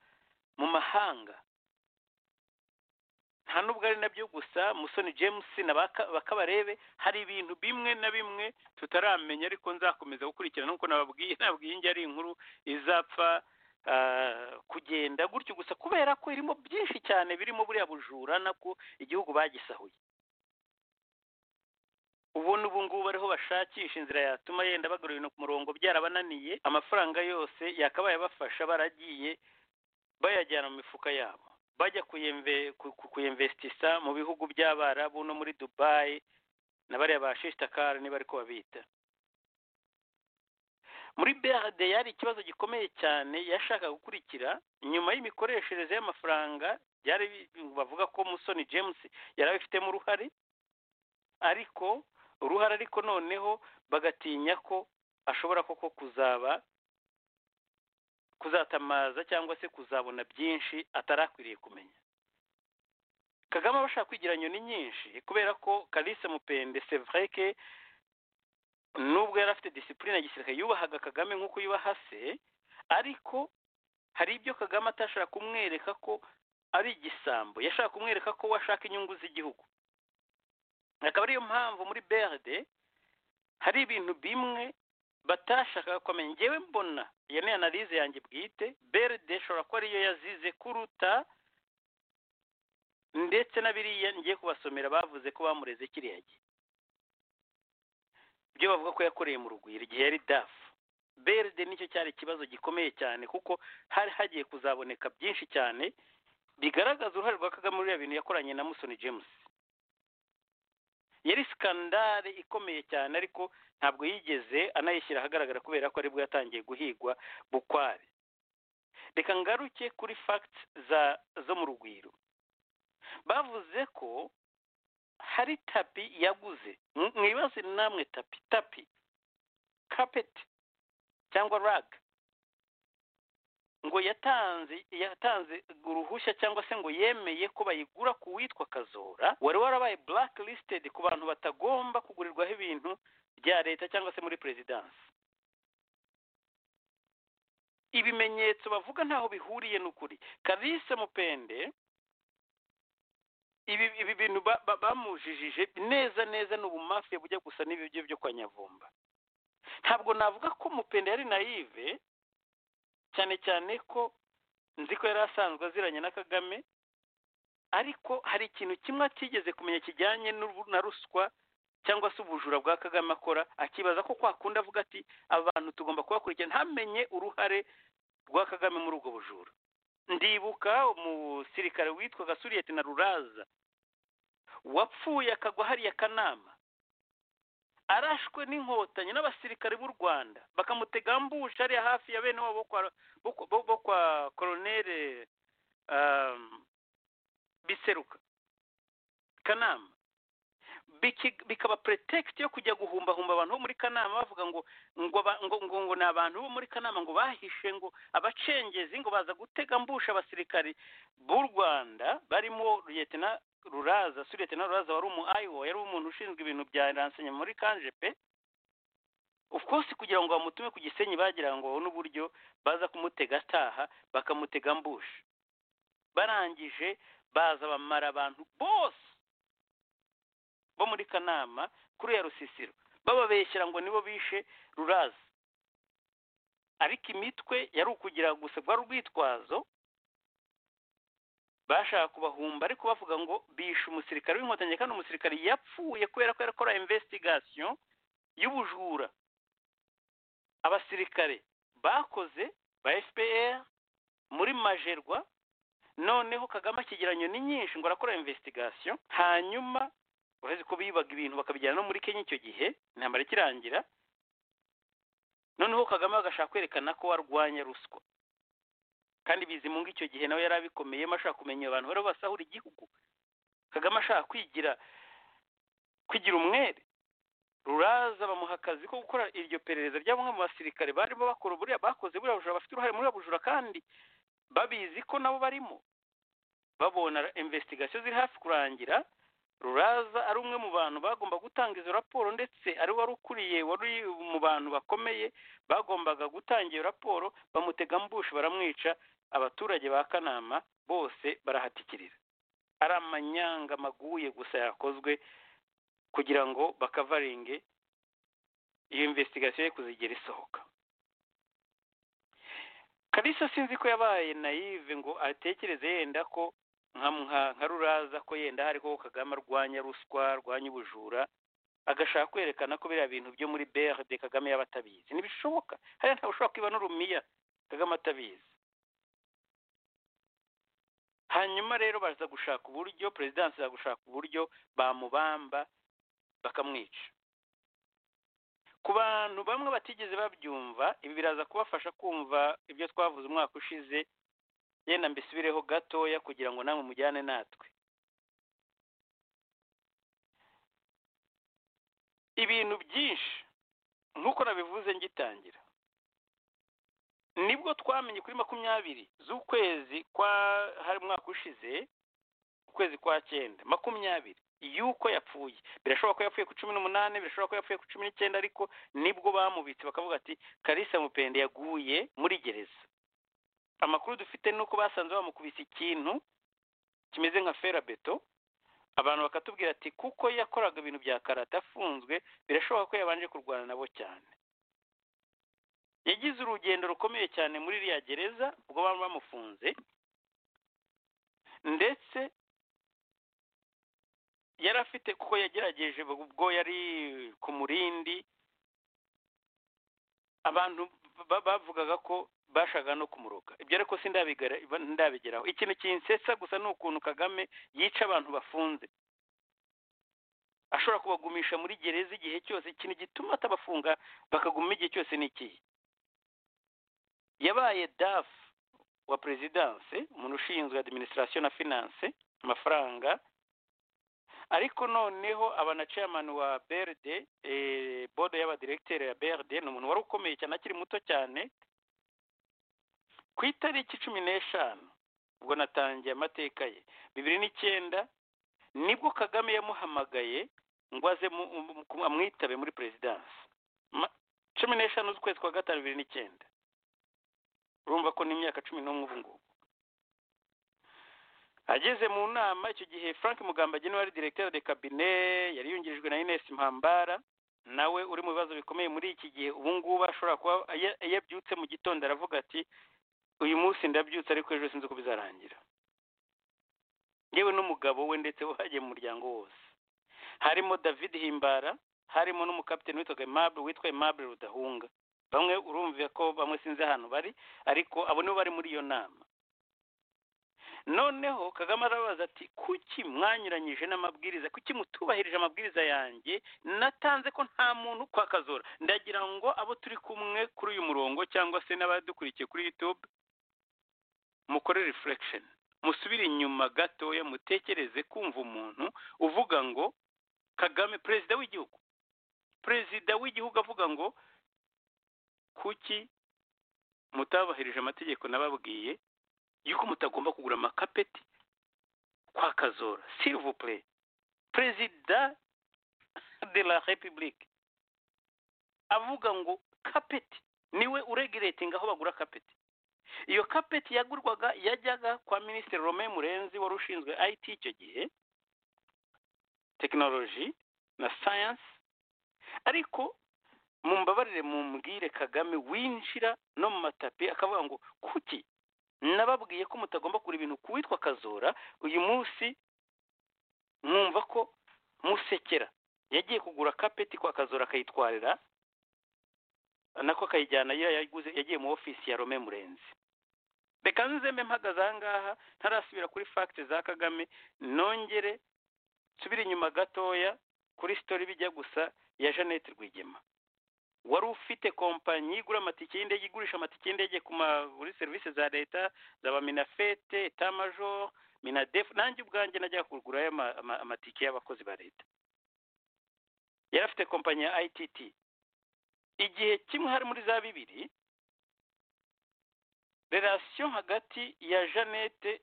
mu mahanga nta nubwo ari nabyo gusa musoni james na baka- bakabarebe hari ibintu bimwe na bimwe tutaramenya ariko nzakomeza gukurikirana nk'uko nababwiye nabwiye ingi ari inkuru izapfa ah, kugenda gutyo gusa kubera ko irimo byinshi cyane birimo buriya bujura nabwo igihugu bagisahuye ubona ubu ngubu ariho bashakisha inzira yatuma yenda bagarura ibintu ku murongo byarabananiye amafaranga yose yakabaye abafasha baragiye bayajyana mu mifuka yabo bajya kuyemve- ku- ku- kuyemvestisa mu bihugu by'abarabu no muri dubayi na bariya ba shishtakari niba ariko babita muri brd yari ikibazo gikomeye cyane yashaka gukurikira nyuma y'imikoreshereze y'amafaranga byari bi- bavuga ko musoni james yari abifitemo uruhare ariko uruhare ariko noneho bagatinya ko ashobora koko kuzaba kuzatamaza cyangwa se kuzabona byinshi atarakwiriye kumenya kagame aba ashaka kwigira nyoni nyinshi kubera ko kalise mupende c'est vrai que nubwo yari afite disipurine ya gisirikare yubahaga kagame nk'uko yubaha se ariko hari ibyo kagame atashaka kumwereka ko ari igisambo yashaka kumwereka ko we ashaka inyungu z'igihugu akaba ariyo mpamvu muri brd hari ibintu bimwe batashakaga kumenya ngewe mbona iyo ni analize yanjye bwite brd ishobora kuba ariyo yazize kuruta ndetse na biriya ngiye kubasomera bavuze ko bamureze kiriya gihe ibyo bavuga ko yakoreye mu rugwiro igihe yari dafu beride nicyo cyari ikibazo gikomeye cyane kuko hari hagiye kuzaboneka byinshi cyane bigaragaza uruhare rwa kagame muri biriya bintu yakoranye na musoni james yari sikandare ikomeye cyane ariko ntabwo yigeze anayishyira ahagaragara kubera ko aribwo yatangiye guhigwa bukware reka ngaruke kuri fagiti za zo mu rugwiro bavuze ko hari tapi yaguze mwibaze namwe tapi tapi kapeti cyangwa raga ngo yatanze yatanze uruhushya cyangwa se ngo yemeye ko bayigura ku witwa kazora wari warabaye black listed ku bantu batagomba kugurirwaho ibintu bya leta cyangwa se muri perezidansi ibimenyetso bavuga ntaho bihuriye n'ukuri kalise mupende ibi ibi bintu ba- ba- bamujijije neza neza ni ubumafiya bujya gusa n'ibyo byo kwa nyavumba ntabwo navuga ko mupende yari nayive cyane cyane ko nzi ko yari asanzwe aziranye na kagame ariko hari ikintu kimwe atigeze kumenya kijyanye n'ubu- na ruswa cyangwa se ubujura bwa kagame akora akibaza ko kwakunda avuga ati abantu tugomba kubakurikirana ntamenye uruhare rwa kagame muri ubwo bujura ndibuka umusirikare witwaga suriyeti na ruraza wapfuye akagwa hariya kanama arashwe n'inkotanyi n'abasirikare b'u rwanda bakamutega mbusha hariya hafi ya bene wabo bo kwa- bo kwa- bo- bo kwa koronere um, biseruka kanama Biki- bikaba pretext yo kujya guhumbahumba abantu bo muri kanama bavuga ngo ngo aba- ngo, ngo, ngo ni abantu bo muri kanama ngo bahishe ngo abacengezi ngo baza gutega mbusha abasirikari b'u rwanda barimo liyetena ruraza suretena ruraza wari umu ayiwo yari umuntu ushinzwe ibintu bya ransenya muri kanje pe of course kugira ngo bamutume ku gisenyi bagira ngo babone uburyo baza kumutega ataha bakamutega mbusha barangije baza bamara abantu bose bo muri kanama kuri ya rusisiro bababeshyira ngo nibo bishe ruraza ariko imitwe yari ukugira gusa rwari urwitwazo bashaka kubahumba ariko bavuga ngo bishe umusirikare w'inkotanyi kandi umusirikare yapfuye kubera ko yakora investigation y'ubujura abasirikare bakoze ba fpr muri majerwa noneho kagame akigeranyo ni nyinshi ngo arakora investigation hanyuma uretse ko bibaga ibintu bakabijyana no muri kenya icyo gihe intambara ikirangira noneho kagame bagashaka kwerekana ko warwanya ruswa kandi bizimunga icyo gihe nawe yari abikomeyemo ashaka kumenya abantu bari basahura igihugu kagame ashaka kwigira kwigira umwere ruraza bamuha akazi ko gukora iryo perereza rya bamwe mu basirikare barimo bakora buriya bakoze buriya bujura bafite uruhare muri buriya bujura kandi babizi ko nabo barimo babona investigation ziri hafi kurangira ruraza ari umwe mu bantu bagomba gutanga izo raporo ndetse ari wari ukuriye wari uri mu bantu bakomeye bagombaga gutanga iyo raporo bamutega mbushi baramwica abaturage ba kanama bose barahatikirira ari amanyanga maguye gusa yakozwe kugira ngo bakavaringe iyo investigation ye kuzigera isohoka kalisa sinzi ko yabaye nayive ngo atekereze yenda ko nka nka- nka ruraza ko yenda hariho kagame arwanya ruswa arwanya ubujura agashaka kwerekana ko biriya bintu byo muri brd kagame yaba atabizi ntibishoboka hariya ntawe ushobora kwiba n'urumiya kagame atabizi hanyuma rero baza gushaka uburyo perezidansi iza gushaka uburyo bamubamba bakamwica ku bantu bamwe batigeze babyumva ibi biraza kubafasha kumva ibyo twavuze umwaka ushize yenda mbisubireho gatoya kugira ngo namwe mujyane natwe ibintu byinshi nk'uko nabivuze ngitangira nibwo twamenye kuri makumyabiri z'ukwezi kwa hari umwaka ushize ukwezi kwa cyenda makumyabiri yuko yapfuye birashoboka ko yapfuye ku cumi n'umunani birashoboka ko yapfuye ku cumi n'icyenda ariko nibwo bamubitse bakavuga ati karisa mupende yaguye muri gereza amakuru dufite ni uko basanze bamukubise ikintu kimeze nka ferabeto abantu bakatubwira ati kuko yakoraga ibintu bya karate afunzwe birashoboka ko yabanje kurwana nabo cyane yagize urugendo rukomeye cyane muri iriya gereza ubwo baba bamufunze ndetse yari afite kuko yagerageje ubwo yari ku murindi abantu ba- bavugaga ko bashaka no kumuroka ibyo ariko sindabigara ndabigeraho ikintu kinsetsa gusa ni ukuntu kagame yica abantu bafunze ashobora kubagumisha muri gereza igihe cyose ikintu gituma atabafunga bakaguma igihe cyose ni ikihe yabaye dafu wa perezidanse umuntu ushinzwe adiminisitirasiyo na finanse amafaranga ariko noneho aba na chairman wa BRD eh, board y'abadiregiteri ya BRD ni umuntu wari ukomeye cyane akiri muto cyane ku itariki cumi n'eshanu ubwo natangiye amateka ye bibiri n'icyenda nibwo kagame yamuhamagaye ngo aze mu- mu- ku- amwitabe muri perezidansi Ma- cumi n'eshanu z'ukwezi kwa gatanu bibiri n'icyenda urumva ko n'imyaka cumi n'umwe ubu ngubu ageze mu nama icyo gihe frank mugambage niwe wari directeur de cabinet yari yungirijwe na ines mpambara nawe uri mu bibazo bikomeye muri iki gihe ubu ngubu ashobora kuba ya- yabyutse mu gitondo aravuga ati uyu munsi ndabyutse ariko ejo sinzi uko bizarangira yewe n'umugabo we ndetse hagiye mu muryango wose harimo david himbara harimo n'umukapiteni witwaga aimable witwa aimable rudahunga bamwe urumva ko bamwe sinzi ahantu bari ariko abo nibo bari muri iyo nama noneho kagame arabaza ati kuki mwanyuranyije n'amabwiriza kuki mutubahirije amabwiriza yanjye natanze ko nta muntu kwakazora ndagira ngo abo turi kumwe kuri uyu murongo cyangwa se n'abadukurikiye kuri youtube mukore reflection musubire inyuma gatoya mutekereze kumva umuntu uvuga ngo kagame perezida w'igihugu perezida w'igihugu avuga ngo kuki mutabahirije amategeko nababwiye yuko mutagomba kugura amakapeti kwa kazora silivupure perezida de la repubulike avuga ngo kapeti niwe uregiretinga aho bagura kapeti iyo kapeti yagurwaga yajyaga kwa minisitiri Romain murenzi wari ushinzwe it icyo gihe tekinoloji na sayansi ariko mumbabarire mumbwire kagame winjira no mu matapi akavuga ngo kuki nababwiye ko mutagomba kugura ibintu ku witwa kazora uyu munsi mwumva ko musekera yagiye kugura kapeti kwa kazora akayitwarira nako akayijyana iyo yayiguze yagiye mu ofisi ya rome murenzi reka nzembe mpagaze aha ngaha ntarasubira kuri fagiti za kagame nongere nsubire inyuma gatoya kuri sitori bijya gusa ya jeannette rwigema wari ufite kompanyi igura amatike y'indege igurisha amatike y'indege ku ma- muri serivisi za leta zaba minafete etamajoro minadefu nanjye ubwanjye najyaga kugura aya ma- ama- amatike y'abakozi ba leta yari afite kompanyi ya ITT igihe kimwe hari muri za bibiri relasiyo hagati ya jeannette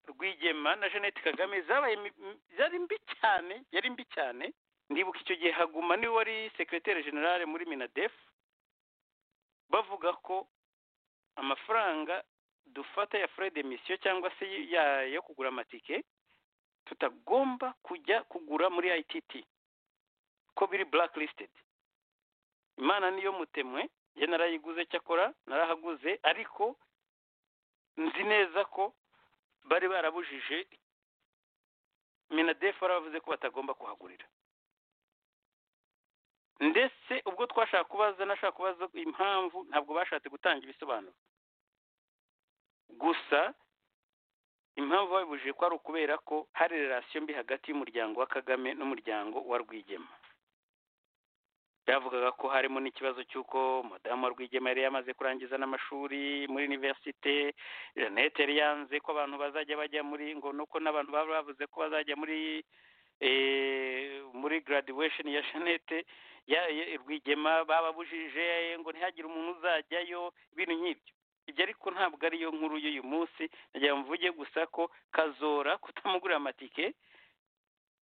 rwigema na jeannette kagame zabaye mi- mi- zari mbi cyane yari mbi cyane ndibuka icyo gihe haguma niwe wari sekreteri generale muri minadef bavuga ko amafaranga dufata ya fure de misiyo cyangwa se ya yo kugura amatike tutagomba kujya kugura muri ITT ko biri blacklisted imana niyo mutemwe njye narayiguze cyakora narahaguze ariko nzi neza ko bari barabujije minadef baravuze ko batagomba kuhagurira ndetse ubwo twashaka kubaza nashaka kubaza impamvu ntabwo bashatse gutanga ibisobanuro gusa impamvu babibujije ko ari ukubera ko hari relasiyo mbi hagati y'umuryango wa kagame n'umuryango wa rwigema byavugaga ko harimo n'ikibazo cy'uko madamu wa rwigema yari yamaze kurangiza n'amashuri muri univerisite jeannette yari yanze ko abantu bazajya bajya muri ngo nuko n'abantu baba bavuze ko bazajya muri eh, muri graduation ya jeannette ya- ya- rwigema bababujije ngo ntihagire umuntu uzajyayo ibintu nk'ibyo ibyo ariko ntabwo ariyo nkuru y'uyu munsi nagira ngo mvuge gusa ko kazora kutamugurira amatike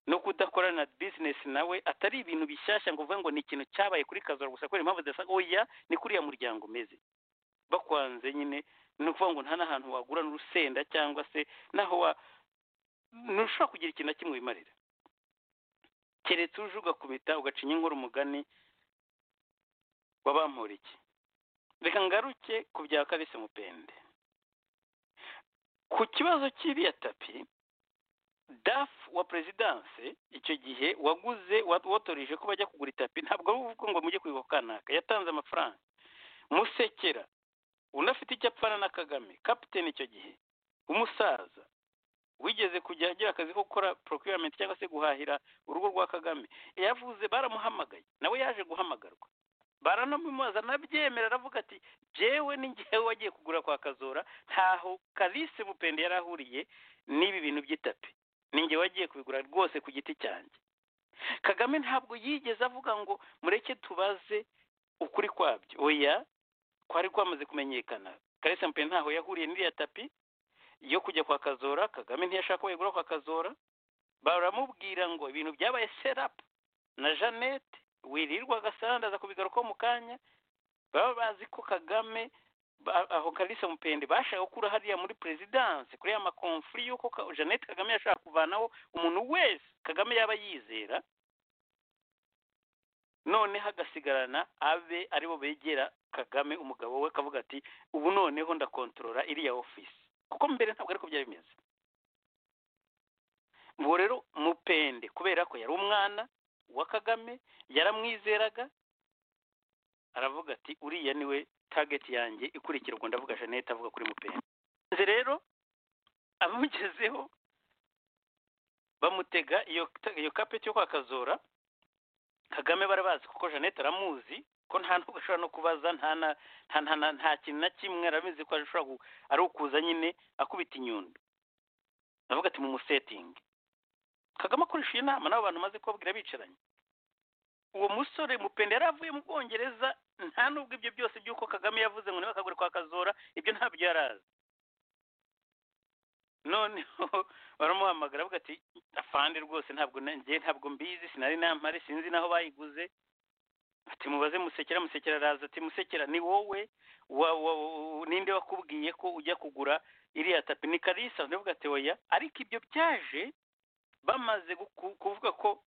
no kudakorana na bizinesi nawe atari ibintu bishyashya ngo uvuge ngo ni ikintu cyabaye kuri kazora gusa kubera impamvu zidasa oya ni kuri uriya muryango umeze bakwanze nyine ni ukuvuga ngo nta n'ahantu wagura n'urusenda cyangwa se n'aho wa ntushobora kugira ikintu na kimwe wimarira keretse uje ugakubita ugacinya inkuru umugani wabampura iki reka ngaruke ku bya kabise mupende ku kibazo cy'iriya tapi daf wa perezidanse icyo gihe waguze watorije ko bajya kugura itapi ntabwo ari ukuvuga ngo mujye kwiga ku kanaka yatanze amafaranga musekera unafite icyo apfana na kagame kapitene icyo gihe umusaza wigeze kujya agira akazi ko gukora procurement cyangwa se guhahira urugo rwa kagame yavuze baramuhamagaye nawe yaje guhamagarwa baranamumaza nabyemera aravuga ati jewe ni njyewe wagiye kugura kwa kazora ntaho kalise mupende yari ahuriye n'ibi bintu by'itapi ni njye wagiye kubigura rwose ku giti cyanjye kagame ntabwo yigeze avuga ngo mureke tubaze ukuri kwabyo oya kwari kwamaze kumenyekana kalise mupende ntaho yahuriye n'iriya tapi yo kujya kwa kazora kagame ntiyashaka ko yagura kwa kazora baramubwira ngo ibintu byabaye serapu na jeannette wirirwa agasandaza kubigarukaho mu kanya baba bazi ko kagame ba- aho kalisa mupende bashaka gukura hariya muri perezidanse kuri ya makonfuri y'uko Ka- jeannette kagame yashaka kuvanaho umuntu wese kagame yaba yizera noneho agasigarana abe aribo begera kagame umugabo we akavuga ati ubu noneho ndakontorora iriya ofisi kuko mbere ntabwo ariko byari bimeze ubwo rero mupende kubera ko yari umwana wa kagame yaramwizeraga aravuga ati uriya niwe target yanjye ikurikirwa ndavuga jeannette avuga kuri mupende nze rero abamugezeho bamutega iyo iyo kapeti yo kwa kazora kagame barabazi kuko jeannette aramuzi ko nta nubwo ashobora no kubaza nta na nta nta nta- nta kintu na kimwe arabizi ko ashobora gu- ari ukuza nyine akubita inyundo aravuga ati mumusetinge kagame akoresha iyi nama n'abo bantu maze kubabwira bicaranye uwo musore mupende yari avuye mu bwongereza nta nubwo ibyo byose by'uko kagame yavuze ngo niba akagure kwa kazora ibyo ntabyo yari azi noneho baramuhamagara avuga ati afande rwose ntabwo nanjye ntabwo mbizi sinari nampare sinzi n'aho bayiguze ati mubaze musekera musekera araza ati musekera ni wowe wa, wa, wa- ninde wakubwiye ko ujya kugura iriya tapi ni kalisa ndavuga ati oya ariko ibyo byaje bamaze guku- kuvuga ko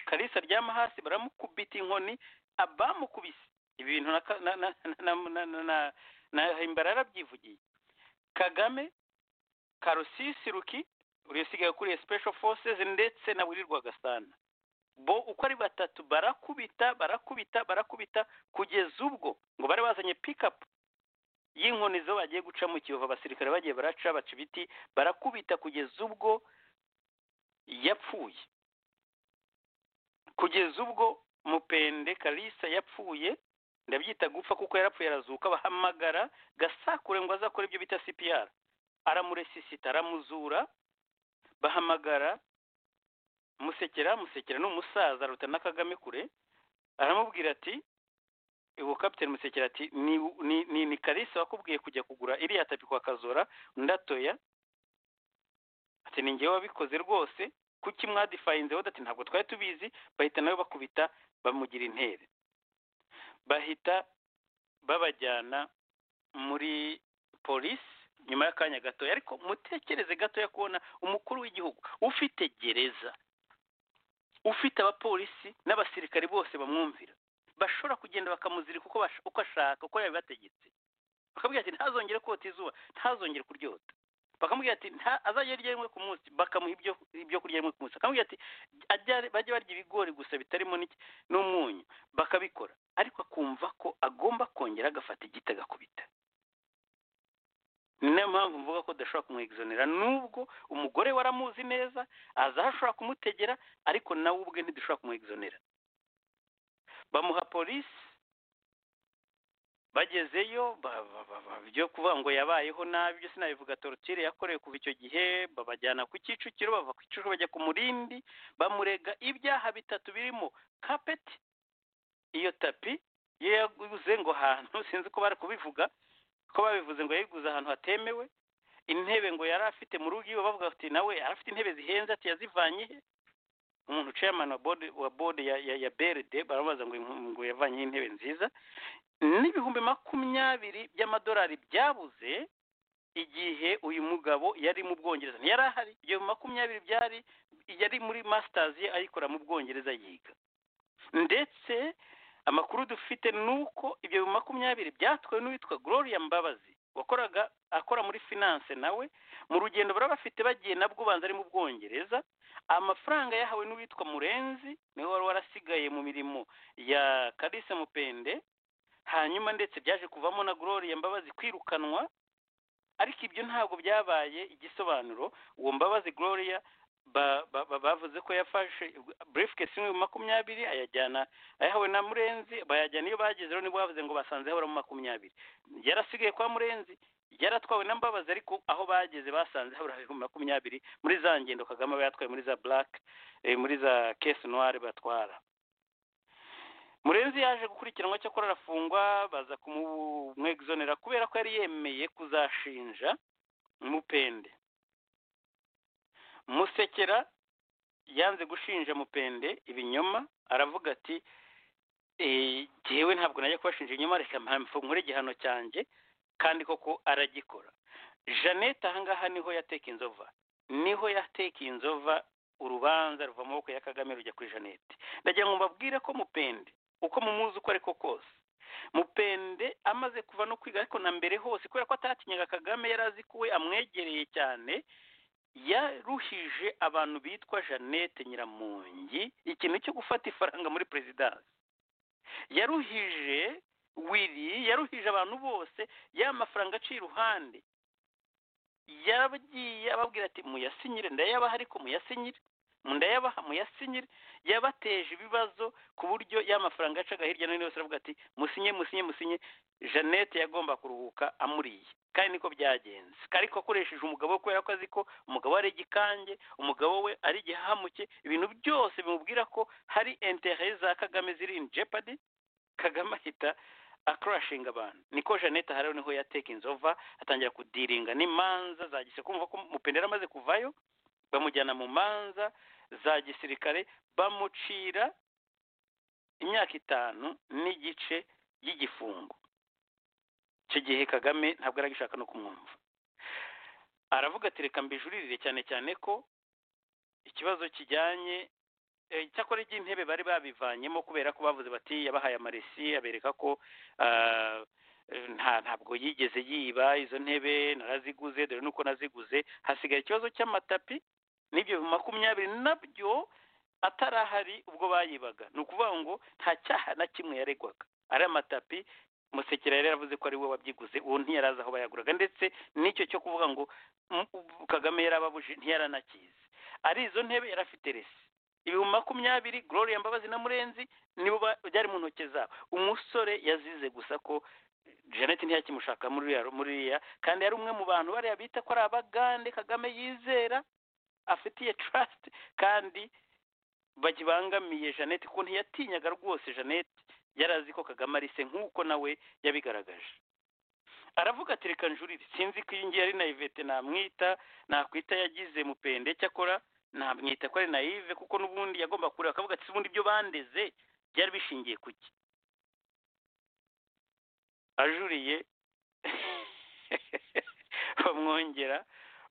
kalisa aryama hasi baramukubita inkoni abamukubise ibi bintu na, ka- na, na, na, na, na, na, na himbara yarabyivugiye kagame karusisi ruki urusigaye kuri special forces ndetse na wirirwa gasana bo uko ari batatu barakubita barakubita barakubita kugeza ubwo ngo bari bazanye pikapu y'inkoni zo bagiye guca mu kiyovu abasirikare bagiye baraca baca ibiti barakubita kugeza ubwo yapfuye kugeza ubwo mupende kalisa yapfuye ndabyita gupfa kuko yarapfuye arazuka bahamagara gasakure ngo azakore ibyo bita cpr aramuresisita aramuzura bahamagara musekera musekera ni umusaza aruta na kagame kure aramubwira ati ubu kapiteni musekera ati ni, ni, ni, ni kalisa wakubwiye kujya kugura iriya tapi kwa kazora ndatoya ati ni njyewe wabikoze rwose kuki mwadifayinzeho ati ntabwo twari tubizi bahita nawe bakubita bamugira intere bahita babajyana muri polisi nyuma y'akanya gatoya ariko mutekereze gatoya kubona umukuru w'igihugu ufite gereza ufite abapolisi n'abasirikari bose bamwumvira bashobora kugenda bakamuzirika uko bash- uko ashaka uko yabibategetse bakamubwira ati ntazongere kota izuba ntazongere kuryota bakamubwira ati "Nta- azajya arya rimwe ku munsi bakamuha ibyo ibyo kurya rimwe ku munsi bakamubwira ati "Ajya- bajye barya ibigori gusa bitarimo n'iki- n'umunyu bakabikora ariko akumva ko agomba kongera agafata igiti agakubita ni nayo mpamvu mvuga ko udashobora kumwegizonera nubwo umugore we aramuzi neza azi aho ashobora kumutegera ariko nawe ubwe ntidushobora kumwegizonera bamuha polisi bagezeyo ba- ba- ba- ba- byo kuvuga ngo yabayeho nabi byo sinabivuga torotire yakorewe kuva icyo gihe babajyana ku kicukiro bava ku kicukiro bajya ku murindi bamurega ibyaha bitatu birimo kapeti iyo tapi yo yaguze ngo ahantu sinzi ko bari kubivuga ko babivuze ngo yayiguze ahantu hatemewe intebe ngo yari afite mu rugo iwe bavuga ati nawe yari afite intebe zihenze ati yazivanye he umuntu chairman wa board wa board ya ya, ya BRD barabaza ngo ngo yavanye intebe nziza n'ibihumbi makumyabiri by'amadolari byabuze igihe uyu mugabo yari mu Bwongereza ntiyari ahari ibyo makumyabiri byari yari muri masters ye ayikora mu Bwongereza yiga ndetse amakuru dufite ni uko ibyo makumyabiri byatwawe n'uwitwa Gloria Mbabazi wakoraga akora muri finance nawe mu rugendo bari bafite bagiye nabwo ubanza ari mu Bwongereza amafaranga yahawe n'uwitwa murenzi niwe wari warasigaye mu mirimo ya kalisa mupende hanyuma ndetse byaje kuvamo na gloria mbabazi kwirukanwa ariko ibyo ntabwo byabaye igisobanuro uwo mbabazi gloria ba- ba- ba- bavuze ko yafashe briefcase imwe mu makumyabiri ayajyana ayahawe na murenzi bayajyana iyo bageze rero nibwo bavuze ngo basanze habura mu makumyabiri yarasigaye kwa murenzi yaratwawe na mbabazi ariko aho bageze basanze habura ibihumbi makumyabiri muri za ngendo kagame aba yatwaye muri za black eh, muri za kesi noire batwara murenzi yaje gukurikiranwa cyakora arafungwa baza kumumwegizonera kubera ko yari yemeye kuzashinja mupende musekera yanze gushinja mupende ibinyoma aravuga ati "Eh, jyewe ntabwo najya kubashinja ibinyoma reka mfungure igihano cyanjye kandi koko aragikora jeannette ahangaha niho yateka inzova niho yateka inzova urubanza ruva mu maboko ya kagame rujya kuri jeannette ndagira ngo mbabwire ko mupende uko mumuzi uko ariko kose mupende amaze kuva no kwiga ariko na mbere hose kubera ko atatinyaga kagame yari azi ko we amwegereye cyane yaruhije abantu bitwa jeannette nyiramungi ikintu cyo gufata ifaranga muri perezidansi yaruhije wiri yaruhije abantu bose ya mafaranga aciye iruhande yagiye ababwira ati muyasinyire ndayabaha ariko muyasinyire ndayabaha muyasinyire yabateje ibibazo ku buryo ya mafaranga yacaga hirya no hino yose aravuga ati musinye musinye musinye jeannette yagomba kuruhuka amuriye kandi niko byagenze ariko akoresheje umugabo we kubera ko azi ko umugabo we ari igikange umugabo we ari igihahamuke ibintu byose bimubwira ko hari intere za kagame ziri in jeopardy kagame ahita akurashinga abantu niko jeannette hariho niho yateka inzova atangira kudiringa n'imanza za gise kumva ko mupendera amaze kuvayo bamujyana mu manza za gisirikare bamucira imyaka itanu n'igice y'igifungo icyo gihe kagame ntabwo yari agishaka no kumwumva aravuga ati reka mbijuririre cyane cyane ko ikibazo kijyanye eh, icyakora iby'intebe bari babivanyemo kubera ko bavuze bati yabahaye amaresi abereka ko ah, eh, nta ntabwo yigeze yiba izo ntebe naraziguze dore nuko naziguze hasigaye ikibazo cy'amatapi n'ibyo makumyabiri nabyo atarahari ubwo bayibaga ni ukuvuga ngo nta cyaha na kimwe yaregwaga ari amatapi musekera yari yaravuze ko ari we wabyiguze uwo ntiyarazi aho bayaguraga ndetse n'icyo cyo kuvuga ngo "M- ubu kagame yarababuje ntiyaranakizi ari izo ntebe yari afite resi ibihumbi makumyabiri gloria mbabazi na murenzi nibo ba- byari mu ntoki zabo umusore yazize gusa ko jeannette ntiyakimushaka muri uriya- muri uriya kandi yari umwe mu bantu bariya bita ko ari abagande kagame yizera afitiye trust kandi bakibangamiye jeannette kuko ntiyatinyaga rwose jeannette yari azi ko kagame ari se nk'uko nawe yabigaragaje aravuga ati reka njurire sinzi ko iyi ngiyi ari naivete namwita nakwita yagize mupende cyakora namwita ko ari naive kuko n'ubundi yagomba kureba akavuga ati "Se ubundi ibyo bandeze byari bishingiye ku ki ajuriye bamwongera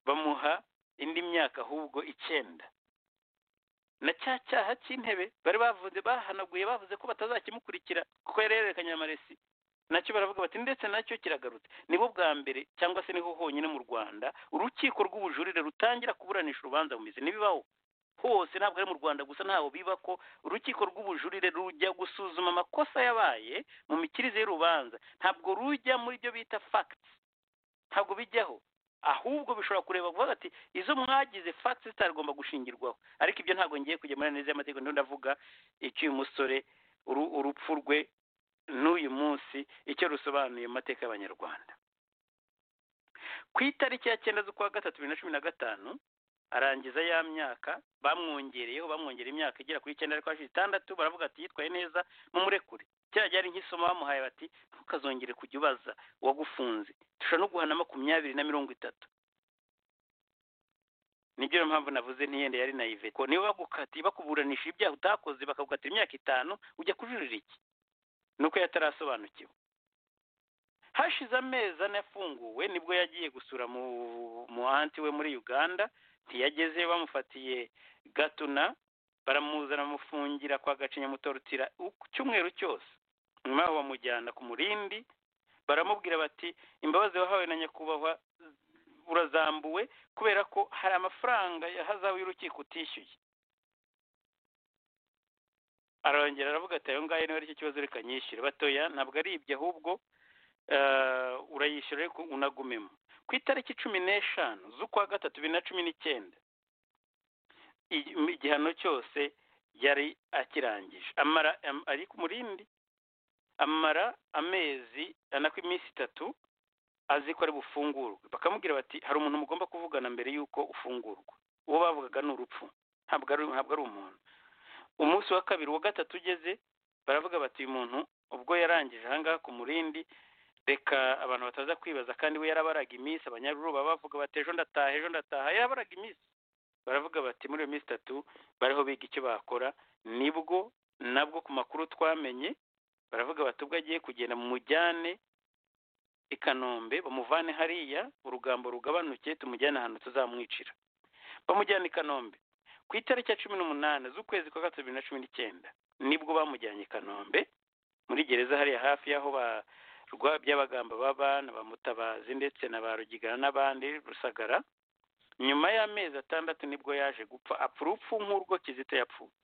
bamuha indi myaka ahubwo icyenda na cya cyaha cy'intebe bari bavuze bahanaguye bavuze ko batazakimukurikira kuko yari yarerekanye amaresi nacyo baravuga bati ndetse nacyo kiragarutse nibwo bwa mbere cyangwa se niho honyine mu rwanda urukiko rw'ubujurire rutangira kuburanisha urubanza mu mizi ntibibaho hose ntabwo ari mu rwanda gusa ntaho biba ko urukiko rw'ubujurire rujya gusuzuma amakosa yabaye mu mikirize y'urubanza ntabwo rujya muri byo bita facts ntabwo bijyaho ahubwo bishobora kureba kuvuga ati izo mwagize facts zitagomba gushingirwaho ariko ibyo ntabwo ngiye kujya muri neza y'amategeko ndiho ndavuga icy'uyu musore uru- urupfu rwe n'uyu munsi icyo rusobanuye mu mateka y'abanyarwanda ku itariki ya cyenda z'ukwa gatatu bibiri na cumi na gatanu arangiza ya myaka bamwongereyeho bamwongereye imyaka igera kuri icyenda ariko hashize itandatu baravuga ati yitwaye neza mumurekure kera ryari nk'isomo bamuhaye bati ntukazongere kujya ubaza uwagufunze dushobora no guhana makumyabiri na mirongo itatu nibyo rero mpamvu navuze ntiyenda yari nayive ko niba bagukatiye bakuburanisha ibyaha utakoze bakagukatira imyaka itanu ujya kujurira iki nuko yatarasobanukiwe hashize amezi ane afunguwe nibwo yagiye gusura mu mu anti we muri uganda ntiyagezeyo bamufatiye gatuna baramuzana bamufungira kwa gacinya mutorutira icyumweru cyose nyuma yaho bamujyana ku murindi baramubwira bati imbabazi wahawe na nyakubahwa urazambuwe kubera ko hari amafaranga yahazawe y'urukiko utishyuye arongera aravuga ati ayo ngayo niba ari cyo kibazo reka nyishyure batoya ntabwo ari ibyo ahubwo eh, urayishyura ariko unagumemo ku itariki cumi n'eshanu z'ukwa gatatu bibiri na cumi n'icyenda igi- igihano cyose yari akirangije amara am- ari ku murindi amara amezi anako iminsi itatu azi ko ari bufungurwe bakamubwira bati hari umuntu mugomba kuvugana mbere y'uko ufungurwa uwo bavugaga ni urupfu ntabwo ari ntabwo ari umuntu umunsi wa kabiri wa gatatu ugeze baravuga bati uyu muntu ubwo yarangije ahangaha ku murindi reka abantu bataza kwibaza kandi we yarabaraga iminsi abanyaruru baba bavuga bati ejo ndataha ejo ndataha yarabaraga iminsi baravuga bati muri iyo minsi itatu bariho biga icyo bakora nibwo nabwo ku makuru twamenye baravuga bati ubwo agiye kugenda mu mujyane i kanombe bamuvane hariya urugambo rugabanuke tumujyane ahantu tuzamwicira bamujyana i kanombe ku itariki ya cumi n'umunani z'ukwezi kwa gatatu bibiri na cumi n'icyenda nibwo bamujyanye i kanombe muri gereza hariya hafi y'aho ba rwa by'abagamba baba na ba mutabazi ndetse na ba rugigana n'abandi rusagara nyuma y'amezi atandatu nibwo yaje gupfa apfa urupfu nk'urwo kizito yapfuye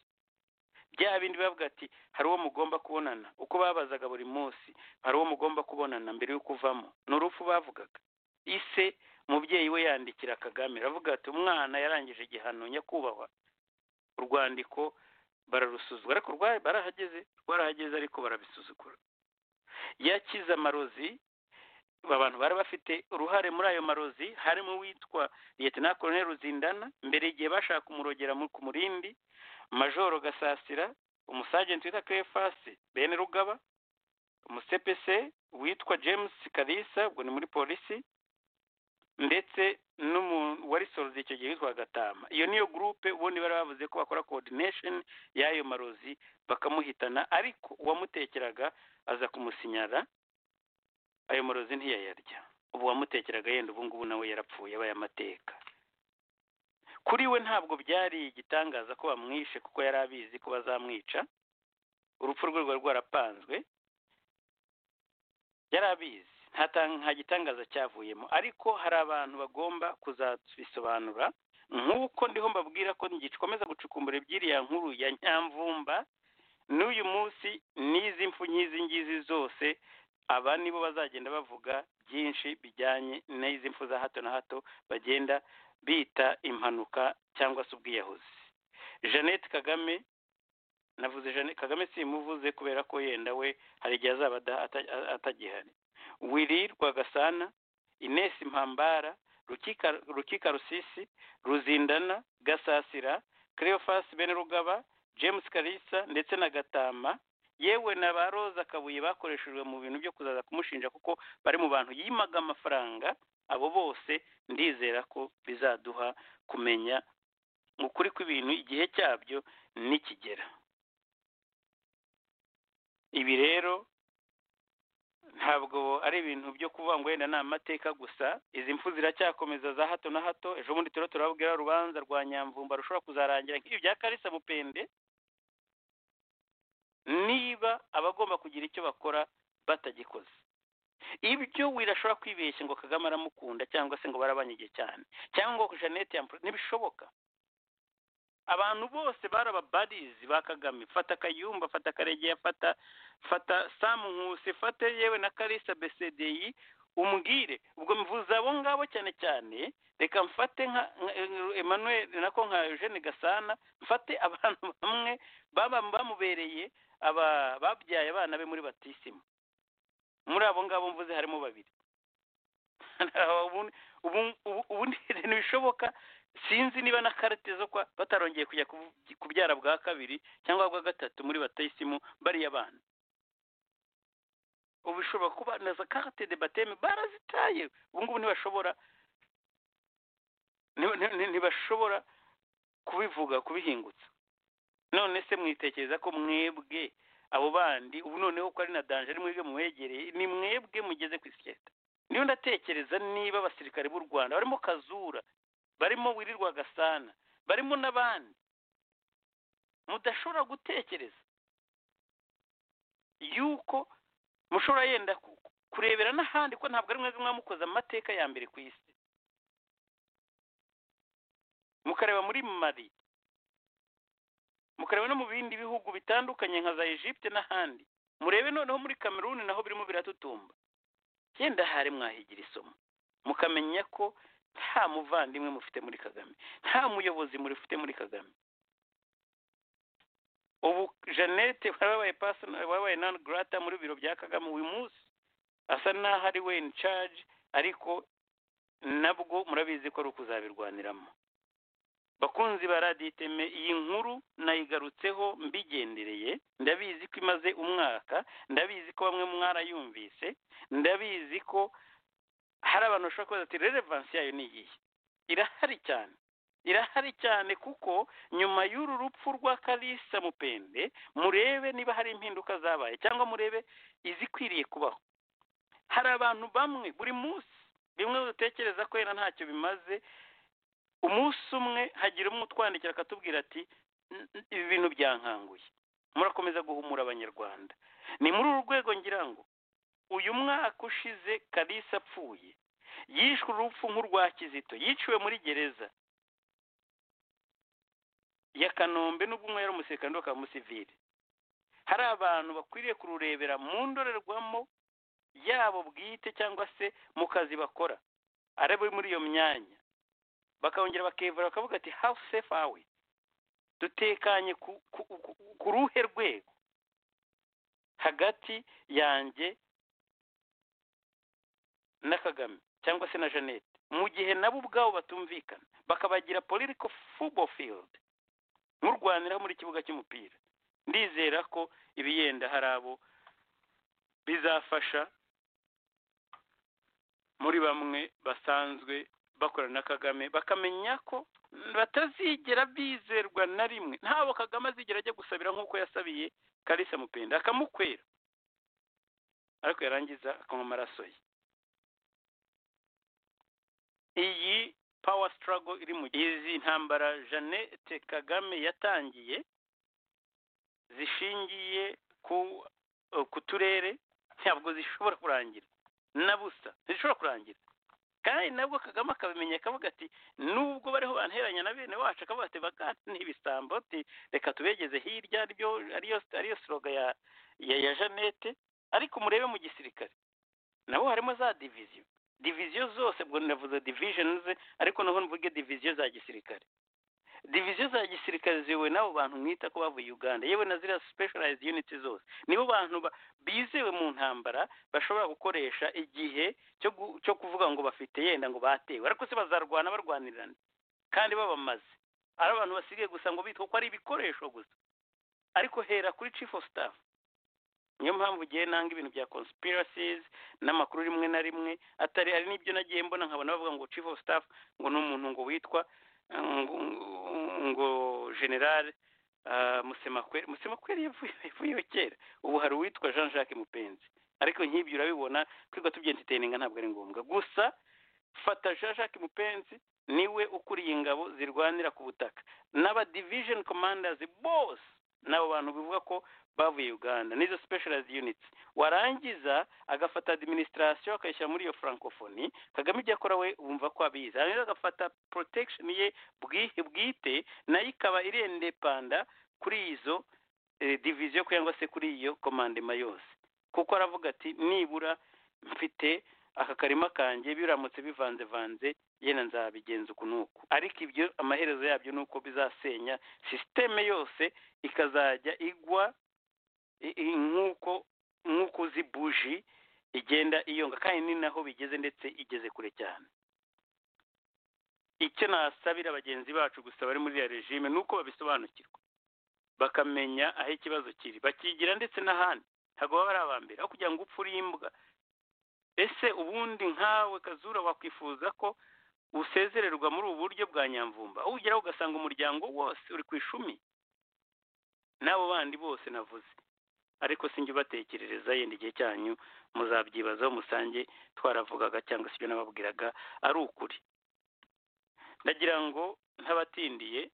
bya bindi bavuga ati hari uwo mugomba kubonana uko babazaga buri munsi hari uwo mugomba kubonana mbere y'uko uvamo ni urupfu bavugaga ise umubyeyi we yandikira kagame aravuga ati umwana yarangije igihano nyakubahwa urwandiko bararusuzugura ariko rwa- barahageze rwarahageze ariko barabisuzugura yakize amarozi abantu bari bafite uruhare muri ayo marozi harimo uwitwa liyetena koloneli ruzindana mbere igihe bashaka kumurogera mu- ku murindi majoro gasasira umusajenti witwa kerefasi bene rugaba umusepese witwa james kalisa ubwo ni muri polisi ndetse n'umuntu wari sorozi icyo gihe witwa gatama iyo niyo gurupe ubundi bari bavuze ko bakora coordination y'ayo marozi bakamuhitana ariko uwamutekeraga aza kumusinyara ayo marozi ntiyayarya ubu uwamutekeraga yenda ubu ngubu nawe yarapfuye abaye amateka kuri we ntabwo byari igitangaza ko bamwishe kuko yari abizi ko bazamwica urupfu rwe rwari rwarapanzwe yari abizi nta tan- nta gitangaza cyavuyemo ariko hari abantu bagomba kuzabisobanura nk'uko ndiho mbabwira ko ngikomeza gucukumbura iby'iriya nkuru ya nyamvumba n'uyu munsi n'izi mfu nk'izi ngizi zose aba nibo bazagenda bavuga byinshi bijyanye n'izi mfu za hato na hato bagenda bita impanuka cyangwa se ubwiyahuzi jeannette kagame navuze jeannette kagame simuvuze kubera ko yenda we hari igihe azaba ada- ata- a- atagihari wiri rwagasana ines mpambara rukika rukika rusisi ruzindana gasasira cleophas benrugaba james kalisa ndetse na gatama yewe na ba roza kabuye bakoreshejwe mu bintu byo kuzaza kumushinja kuko bari mu bantu yimaga amafaranga abo bose ndizera ko bizaduha kumenya ukuri kw'ibintu igihe cyabyo nikigera ibi rero ntabwo ari ibintu byo kuvuga ngo wenda ni amateka gusa izi mfu ziracyakomeza za hato na hato ejo bundi turiho turababwira urubanza rwa nyamvumba rushobora kuzarangira nk'ibi bya karisa mupende niba abagomba kugira icyo bakora batagikoze ibyo wirashobora kwibeshya ngo kagame aramukunda cyangwa se ngo barabanye igihe cyane cyangwa ngo jeannette yampro- ntibishoboka abantu bose bari ababarizi ba kagame fata kayumba fata karegeya fata fata samu nkusi fate yewe na karisa besedeyi umbwire ubwo mvuze abo ngabo cyane cyane reka mfate nka nka- emmanuel nako nka eugene gasana mfate abantu bamwe baba bamubereye aba babyaye abana be muri batisimu muri abo ngabo mvuze harimo babiri ubundi ubu- ubu- ubundi ntibishoboka sinzi niba na karite zo kwa batarongeye kujya kubu- kubyara bwa kabiri cyangwa bwa gatatu muri batisimu bariya bana ubu bishobora kuba na za karite de bateme barazitaye ubu ngubu ntibashobora ntiba- ntiba- ntibashobora kubivuga kubihingutsa none se mwitekereza ko mwebwe abo bandi ubu noneho ko ari na danje ari mwebwe mubegereye ni mwebwe mugeze ku isiketa niyo ndatekereza niba abasirikare b'u rwanda barimo kazura barimo wirirwa gasana barimo n'abandi mudashobora gutekereza yuko mushobora yenda ku- kurebera n'ahandi ko ntabwo ari mwebwe mwamukoze amateka ya mbere ku isi mukareba muri mali mukareba no mu bindi bihugu bitandukanye nka za egypte n'ahandi murebe noneho muri cameroon naho birimo biratutumba yenda hari mwahigira isomo mukamenya ko nta muvandimwe mufite muri kagame nta muyobozi murifite muri kagame ubu jeannette wabaye person- wabaye non grata muri biro bya kagame uyu munsi asa n'aho ari we in charge ariko nabwo murabizi ko ari ukuzabirwaniramo bakunzi ba radiyo iteme iyi nkuru nayigarutseho mbigendereye ndabizi ko imaze umwaka ndabizi ko bamwe mwarayumvise ndabizi ko hari abantu bashobora kubaza ati rerevansi yayo ni iyihe irahari cyane irahari cyane kuko nyuma y'uru rupfu rwa kalisa mupende murebe niba hari impinduka zabaye cyangwa murebe izikwiriye kubaho hari abantu bamwe buri munsi bimwe dutekereza ko yenda ntacyo bimaze umunsi umwe hagira umwe utwandikira akatubwira ati "N- n- ibi bintu byankanguye murakomeza guhumura abanyarwanda ni muri uru rwego ngira ngo uyu mwaka ushize kalisa apfuye yishwe urupfu nk'urwa kizito yiciwe muri gereza ya kanombe n'ubwo umwe yari umusekando akaba umusivili hari abantu bakwiriye kururebera mu ndorerwamo yabo bwite cyangwa se mu kazi bakora ari abo muri iyo myanya bakongera bakevura bakavuga ati how safe are we dutekanye ku, ku, ku, ku ruhe rwego hagati yanjye na kagame cyangwa se na jeannette mu gihe nabo ubwabo batumvikana bakabagira political football field murwanira muri kibuga cy'umupira ndizera ko ibiyenda hari abo bizafasha muri bamwe basanzwe bakorana na kagame bakamenya ko batazigera bizerwa na rimwe ntabwo kagame azigera ajya gusabira nk'uko yasabiye kalisa mupenda akamukwera ariko yarangiza akanywa amaraso ye iyi power struggle iri mu izi ntambara jeannette kagame yatangiye zishingiye ku ku turere ntabwo zishobora kurangira na busa zishobora kurangira kandi nabwo kagame akabimenya akavuga ati nubwo bariho banteranya na bene wacu akavuga ati bakati ntibisambo ati reka tubegeze hirya aribyo ariyo ariyo siroga ya ya ya jeannette ariko murebe mu gisirikare nabo harimo za diviziyo diviziyo zose ubwo navuze divisionize ariko naho mvuge diviziyo za gisirikare diviziyo za gisirikare ziyobowe n'abo bantu mwita ko bavuye uganda yewe na ziriya specialized unity zose nibo bantu ba- bizewe mu ntambara bashobora gukoresha igihe cyo gu- cyo kuvuga ngo bafite yenda ngo batewe ariko se bazarwana barwanirana kandi babamaze ari abantu basigaye gusa ngo bitwa ko ari ibikoresho gusa ariko hera kuri chief of staff niyo mpamvu ugiye nanga ibintu bya conspiracies n'amakuru rimwe na rimwe atari hari n'ibyo nagiye mbona nkabona bavuga ngo chief of staff ngo ni umuntu ngo witwa ngo, ngo general uh, musemakweli musemakweli yavuye- yavuyeho kera ubu hari uwitwa jean jacques mupenzi ariko nk'ibyo urabibona twirirwa tubyentiteninga ntabwo ari ngombwa gusa fata jean jacques mupenzi niwe ukuriye ingabo zirwanira ku butaka n'aba division commanders bose n'abo bantu bivuga ko bavuye uganda n'izo specialized units warangiza agafata administration akayishyira muri iyo francophonie kagame ibyo akora we wumva ko abizi hanyuma agafata protection ye bwi- bwite nayo ikaba irendepanda kuri izo eh, division cyangwa se kuri iyo commandement yose kuko aravuga ati nibura mfite aka karima kanjye biramutse bivanzevanze yenda nzabigenza uku n'uku ariko ibyo amaherezo yabyo ni uko bizasenya sisiteme yose ikazajya igwa i- i- nk'uko nk'uko uzi buji igenda iyonga kandi ni naho bigeze ndetse igeze kure cyane icyo nasabira bagenzi bacu gusa bari muri iriya regime ni uko babisobanukirwa bakamenya aho ikibazo kiri bakigira ndetse n'ahandi ntabwo baba ari aba mbere aho kugira ngo upfe uri imbwa ese ubundi nkawe kazura wakwifuza ko usezererwa muri ubu buryo bwa nyamvumba aho ugeraho ugasanga umuryango wose uri ku ishumi n'abo bandi bose navuze ariko sinjye ubatekerereza yenda igihe cyanyu muzabyibazaho musange twaravugaga cyangwa se ibyo nababwiraga ari ukuri ndagira ngo ntabatindiye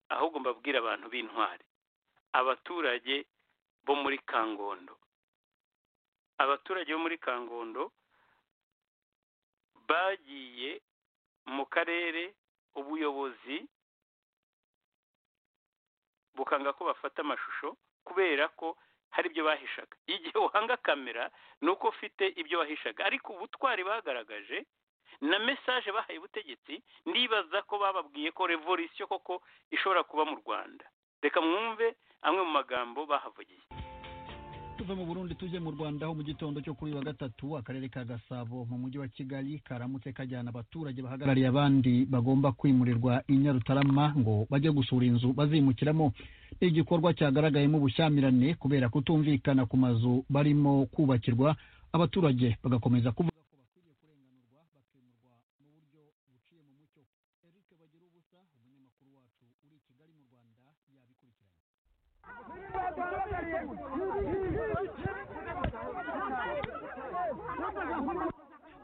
ahubwo mbabwire abantu b'intwari abaturage bo muri kangondo abaturage bo muri kangondo bagiye mu karere ubuyobozi bukanga ko bafata amashusho kubera ko hari ibyo bahishaga igihe uhanga kamera ni uko ufite ibyo wahishaga ariko ubutwari bagaragaje na mesaje bahaye ubutegetsi ndibaza ko bababwiye ko revolisiyo koko ishobora kuba mu rwanda reka mwumve amwe mu magambo bahavugiye
tuve mu burundi tujye mu rwanda aho mu gitondo cyo kuri uyu wa gatatu akarere ka gasabo mu mujyi wa kigali karamutse kajyana abaturage bahagarariye abandi bagomba kwimurirwa i nyarutarama ngo bajye gusura inzu bazimukiramo ni igikorwa cyagaragayemo ubushyamirane kubera kutumvikana ku mazu barimo kubakirwa abaturage bagakomeza kuvuga ko bakwiriye kurenganurwa bakimurwa mu buryo buciye mu mucyo eric bagira ubusa umunyamakuru wacu uri i kigali mu rwanda yabikurikiranye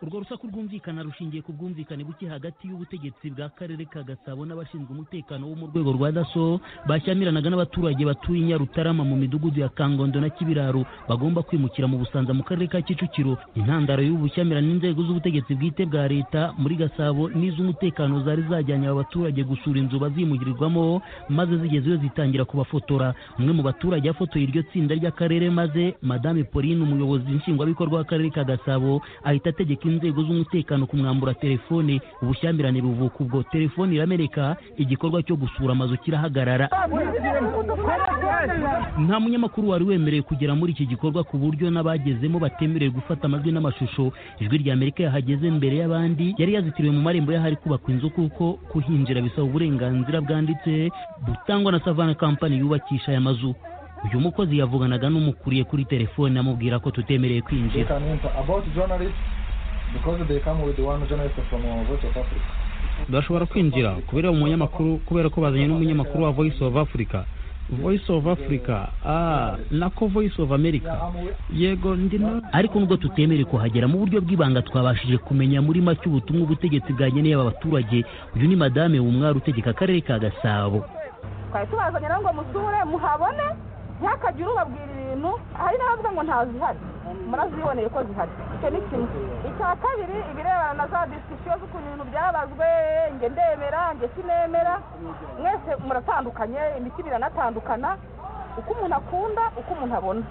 urwo rusaku rwumvikana rushingiye ku bwumvikane buke hagati y'ubutegetsi bwa karere ka gasabo n'abashinzwe umutekano wo mu rwego rwa daso bashyamiranaga n'abaturage batuye i nyarutarama mu midugudu ya kangondo na kibiraro bagomba kwimukira mu busanza mu karere ka kicukiro intandaro y'ubushyamirane n'inzego z'ubutegetsi bwite bwa leta muri gasabo n'iz'umutekano zari zajyanye aba baturage gusura inzu bazimugirirwamo maze zigeze iyo zitangira kubafotora umwe mu baturage yafotoye iryo tsinda ry'akarere maze madame pauline umuyobozi nshingwabikorwa w'akarere ka gasabo ahita ategeka inzego z'umutekano kumwambura telefone ubushyamirane buvuka ubwo telefone irameneka igikorwa cyo gusura amazu kirahagarara nta munyamakuru wari wemerewe kugera muri iki gikorwa ku buryo n'abagezemo batemerewe gufata amajwi n'amashusho ijwi rya amerika yahageze mbere y'abandi yari yazitiriwe mu marembo y'ahari kubakwa inzu kuko kuhinjira bisaba uburenganzira bwanditse butangwa na savana kampani yubakisha aya mazu uyu mukozi yavuganaga n'umukuriye kuri telefone amubwira ko tutemerewe
they
kwinjira
can enter. About journalists, because they come with one journalist from uh, Voice of Africa.
bashobora kwinjira kubera umunyamakuru kubera ko bazanye n'umunyamakuru wa voice of africa voice of africa ah nako voice of america yego ndino
ariko nubwo tutemerewe kuhagera mu buryo bw'ibanga twabashije kumenya muri make ubutumwa ubutegetsi bwageneye aba baturage uyu ni madame wumwari utegeka akarere ka gasabo
twari tubazanye rero ngo musure muhabone ntihakagire ubabwira ibintu hari n'abavuga ngo ntazihari muraziboneye ko zihari icyo ni kimwe icya kabiri ibirebana na za disisiyo z'ukuntu ibintu byabazwe nge ndemera nge sinemera mwese muratandukanye imitima iranatandukana uko umuntu akunda uko umuntu abona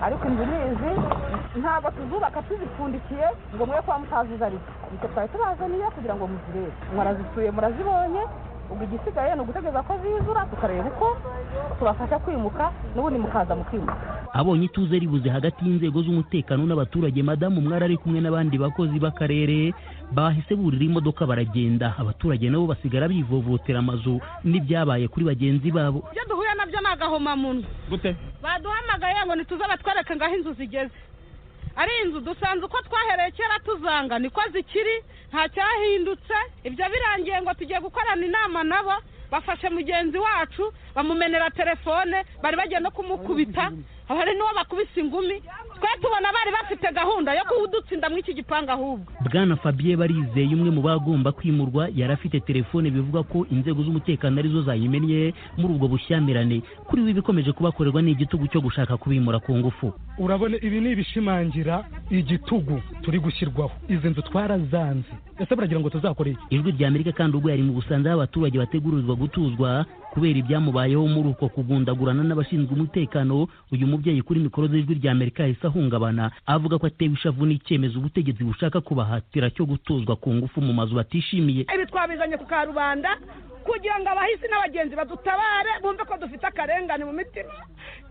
ariko inzu ni izi ntabwo tuzubaka tuzipfundikiye ngo mwe kuba mutazizi ari ibyo twari tubazaniye kugira ngo muzirebe mwarazisuye murazibonye ubwo igisigaye ni ugutegereza ko zizura tukareba uko tubafasha kwimuka n'ubundi mukaza mukimuka
abonye ituze ribuze hagati y'inzego z'umutekano n'abaturage madamu umwari ari kumwe n'abandi bakozi b'akarere bahise burira imodoka baragenda abaturage nabo basigara bivovotera amazu n'ibyabaye kuri bagenzi babo
ibyo duhuye nabyo ni agahomamunwa
gute
baduhamagaye ngo ntituze batwereke ngo aho inzu zigeze ari inzu dusanze uko twahereye kera tuzanga niko zikiri nta cyahindutse ibyo birangiye ngo tugiye gukorana inama nabo bafashe mugenzi wacu bamumenera telefone bari bagiye no kumukubita hari n'uwo bakubise ingumi twe tubona bari bafite gahunda yo kuwudutsinda muri iki gipangu ahubwo
bwana fabien barizeye umwe mu bagomba kwimurwa yari afite telefone bivuga ko inzego z'umutekano arizo zayimennye muri ubwo bushyamirane kuri we ibikomeje kubakorerwa ni igitugu cyo gushaka kubimura ku ngufu
urabona ibi ni ibishimangira igitugu turi gushyirwaho izi nzu twarazanze ese baragira ngo tuzakoreye iki?
ijwi rya amerika kandi ubwo yari mu busanza aho abaturage bategurirwa gutuzwa kubera ibyamubayeho muri uko kugundagurana n'abashinzwe umutekano uyu mubyeyi kuri mikoro z'ijwi rya amerika yahise ahungabana avuga ko atewe ishavu n'icyemezo ubutegetsi bushaka kubahatira cyo gutuzwa ku ngufu mu mazu batishimiye
ibi twabizanye ku karubanda kugira ngo abahisi n'abagenzi badutabare bumve ko dufite akarengane mu mitima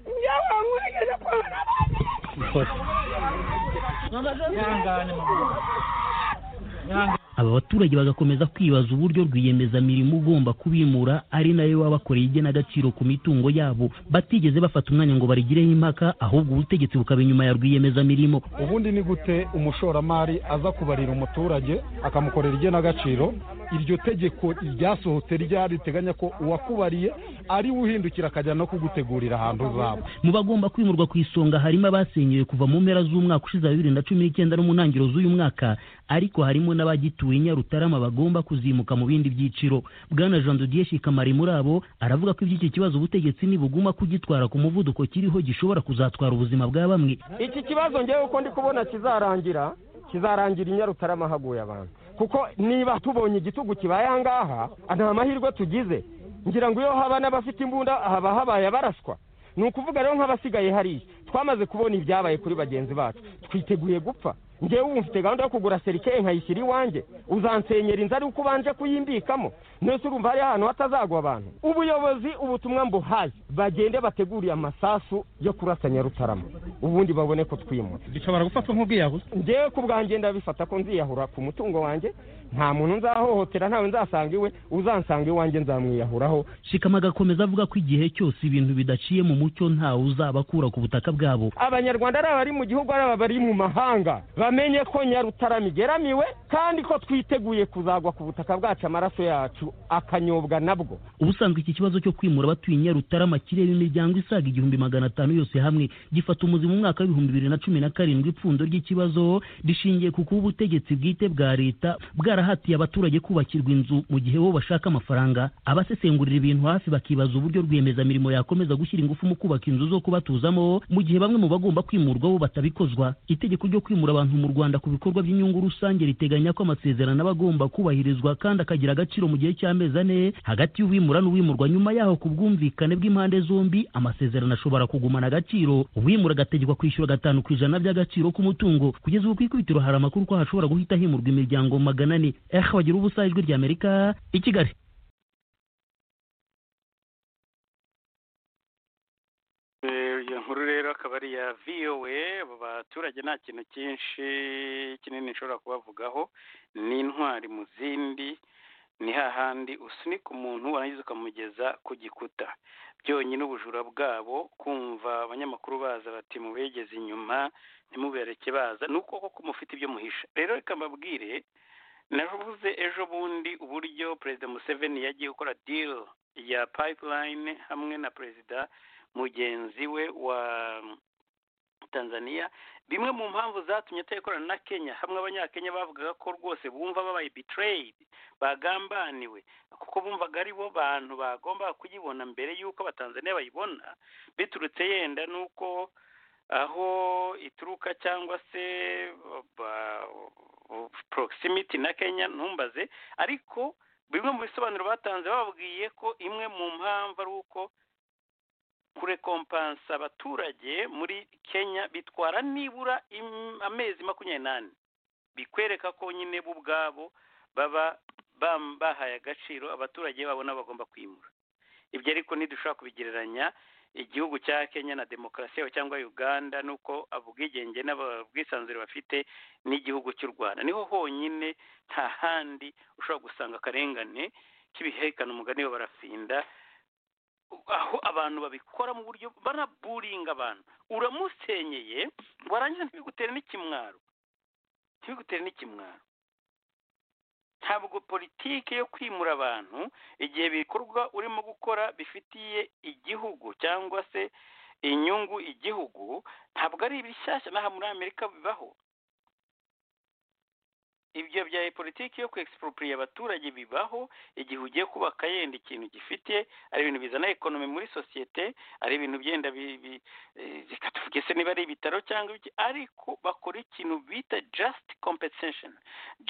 njyewe nkurikije kubona abantu
aba baturage bagakomeza kwibaza uburyo rwiyemezamirimo ugomba kubimura ari nayo baba bakoreye igenagaciro ku mitungo yabo batigeze bafata umwanya ngo barigireho impaka ahubwo ubutegetsi bukaba inyuma ya rwiyemezamirimo
ubundi ni gute umushoramari aza kubarira umuturage akamukorera igenagaciro iryo tegeko ryasohotse rya riteganya ko uwakubariye ari we uhindukira akajya no kugutegurira ahantu uzaba
mu bagomba kwimurwa ku isonga harimo abasenyewe kuva mu mpera z'umwaka ushize wa bibiri na cumi n'icyenda no mu ntangiriro z'uyu mwaka ariko harimo n'abagituye i nyarutarama bagomba kuzimuka mu bindi byiciro bwana jean dodier shikamari muri abo aravuga ko iby'iki kibazo ubutegetsi nibuguma kugitwara ku muvuduko kiriho gishobora kuzatwara ubuzima bwa bamwe
iki kibazo ngewe uko ndi kubona kizarangira kizarangira i nyarutarama haguye abantu kuko niba tubonye igitugu kibaye aha ngaha nta mahirwe tugize ngira ngo iyo haba n'abafite imbunda haba habaye abaraswa ni ukuvuga rero nk'abasigaye hariya twamaze kubona ibyabaye kuri bagenzi bacu twiteguye gupfa ngewe ubu mfite gahunda yo kugura serikeye nkayishyira iwanjye uzansenyera inzu ari uko ubanje kuyimbikamo nose urumva hari ahantu hatazagwa abantu ubuyobozi ubutumwa mbuhaye bagende bateguriye amasasu yo kurasanya rutarama ubundi babone ko twimura
bishobora gufatwa nk'ubwiyahuzi
ngewe ku bwanjye ndabifata ko nziyahura ku mutungo wanjye nta muntu nzahohotera ntawe nzasanga iwe uzansanga iwanjye nzamwiyahuraho
shikama agakomeza avuga ko igihe cyose ibintu bidaciye mu mucyo ntawe uzabakura ku butaka bwabo
abanyarwanda ari abari mu gihugu ari abari mu mahanga bamenye ko nyarutarama igeramiwe kandi ko twiteguye kuzagwa ku butaka bwacu amaraso yacu akanyobwa nabwo
ubusanzwe iki kibazo cyo kwimura abatuye nyarutarama kireba imiryango isaga igihumbi magana atanu yose hamwe gifata umuzi mu mwaka w'ibihumbi bibiri na cumi na karindwi ipfundo ry'ikibazo rishingiye ku kuba ubutegetsi bwite bwa leta bwarahatiye abaturage kubakirwa inzu mu gihe bo bashaka amafaranga abasesengurira ibintu hafi bakibaza uburyo rwiyemezamirimo yakomeza gushyira ingufu mu kubaka inzu zo kubatuzamo mu gihe bamwe mu bagomba kwimurwa bo batabikozwa itegeko ryo kwimura abantu mu rwanda ku bikorwa by'inyungu rusange riteganya ko amasezerano aba agomba kubahirizwa kandi akagira agaciro mu gihe cy'amezi ane hagati y'uwimura n'uwimurwa nyuma yaho ku bwumvikane bw'impande zombi amasezerano ashobora kugumana agaciro uwimura agategekwa kwishyura gatanu ku ijana by'agaciro k'umutungo kugeza ubu ku ikubitiro hari amakuru ko hashobora guhita himurwa imiryango magana ane eh bagira ubusa ijwi rya amerika i kigali
iyo nkuru rero akaba ari iya vowe abo baturage nta kintu cyinshi kinini nshobora kubavugaho ni intwari mu zindi ni hahandi usunika umuntu warangiza ukamugeza ku gikuta byonyine ubujura bwabo kumva abanyamakuru baza bati mubegeze inyuma ntimubereke baza ni uko koko mufite ibyo muhisha rero reka mbabwire navuze ejo bundi uburyo perezida museveni yagiye gukora diri ya payipulayini hamwe na perezida mugenzi we wa tanzania bimwe mu mpamvu zatumye atayikorana na kenya hamwe abanyakenya bavugaga ko rwose bumva babaye bitireyidi bagambaniwe kuko bumvaga ari bo bantu bagombaga kuyibona mbere y'uko abatanzaniya bayibona biturutse yenda n'uko aho ituruka cyangwa se porogisimiti na kenya ntumbaze ariko bimwe mu bisobanuro batanze bababwiye ko imwe mu mpamvu ari uko kurekompansa abaturage muri kenya bitwara nibura amezi makumyabiri n'ane bikwereka ko nyine bo ubwabo baba bahaye agaciro abaturage babona bagomba kwimura ibyo ariko ntidushobora kubigereranya igihugu cya kenya na demokarasi yaho cyangwa uganda nuko ubwigenge n'ubwisanzure bafite n'igihugu cy'u rwanda niho honyine nta handi ushobora gusanga akarengane k'ibihekane umugani we barafinda aho abantu babikora mu buryo banaburinga abantu uramusenyeye warangiza ntibigutere n'ikimwaro ntibigutere n'ikimwaro ntabwo politiki yo kwimura abantu igihe bikorwa urimo gukora bifitiye igihugu cyangwa se inyungu igihugu ntabwo ari ibishyashya n'aha muri amerika bibaho ibyo bya politiki yo kwexpropria abaturage bibaho igihe ugiye kubaka yenda ikintu gifite ari ibintu bizana ekonomi muri sosiyete ari ibintu byenda bikatuvuge se niba ari ibitaro cyangwa iki ariko bakora ikintu bita just compensation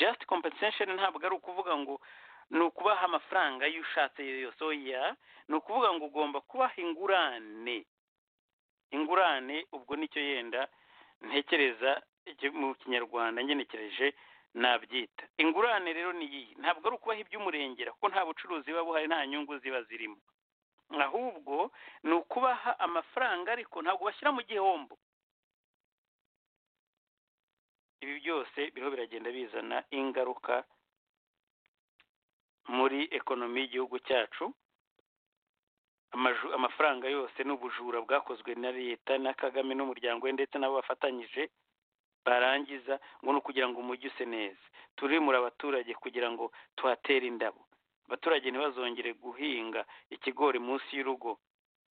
just compensation ntabwo ari ukuvuga ngo ni ukubaha amafaranga iyo ushatse yose oya ni ukuvuga ngo ugomba kubaha ingurane ingurane ubwo nicyo yenda ntekereza mu kinyarwanda ngenekereje nabyita ingurane rero ni iyi ntabwo ari ukubaha iby'umurengera kuko nta bucuruzi buba buhari nta nyungu ziba zirimo ahubwo ni ukubaha amafaranga ariko ntabwo bashyira mu gihombo ibi byose biriho biragenda bizana ingaruka muri ekonomi y'igihugu cyacu amafaranga yose n'ubujura bwakozwe na leta na kagame n'umuryango we ndetse n'abo bafatanyije barangiza ngo ni ukugira ngo umujyi use neza turimura abaturage kugira ngo tuhatere indabo abaturage ntibazongere guhinga ikigori munsi y'urugo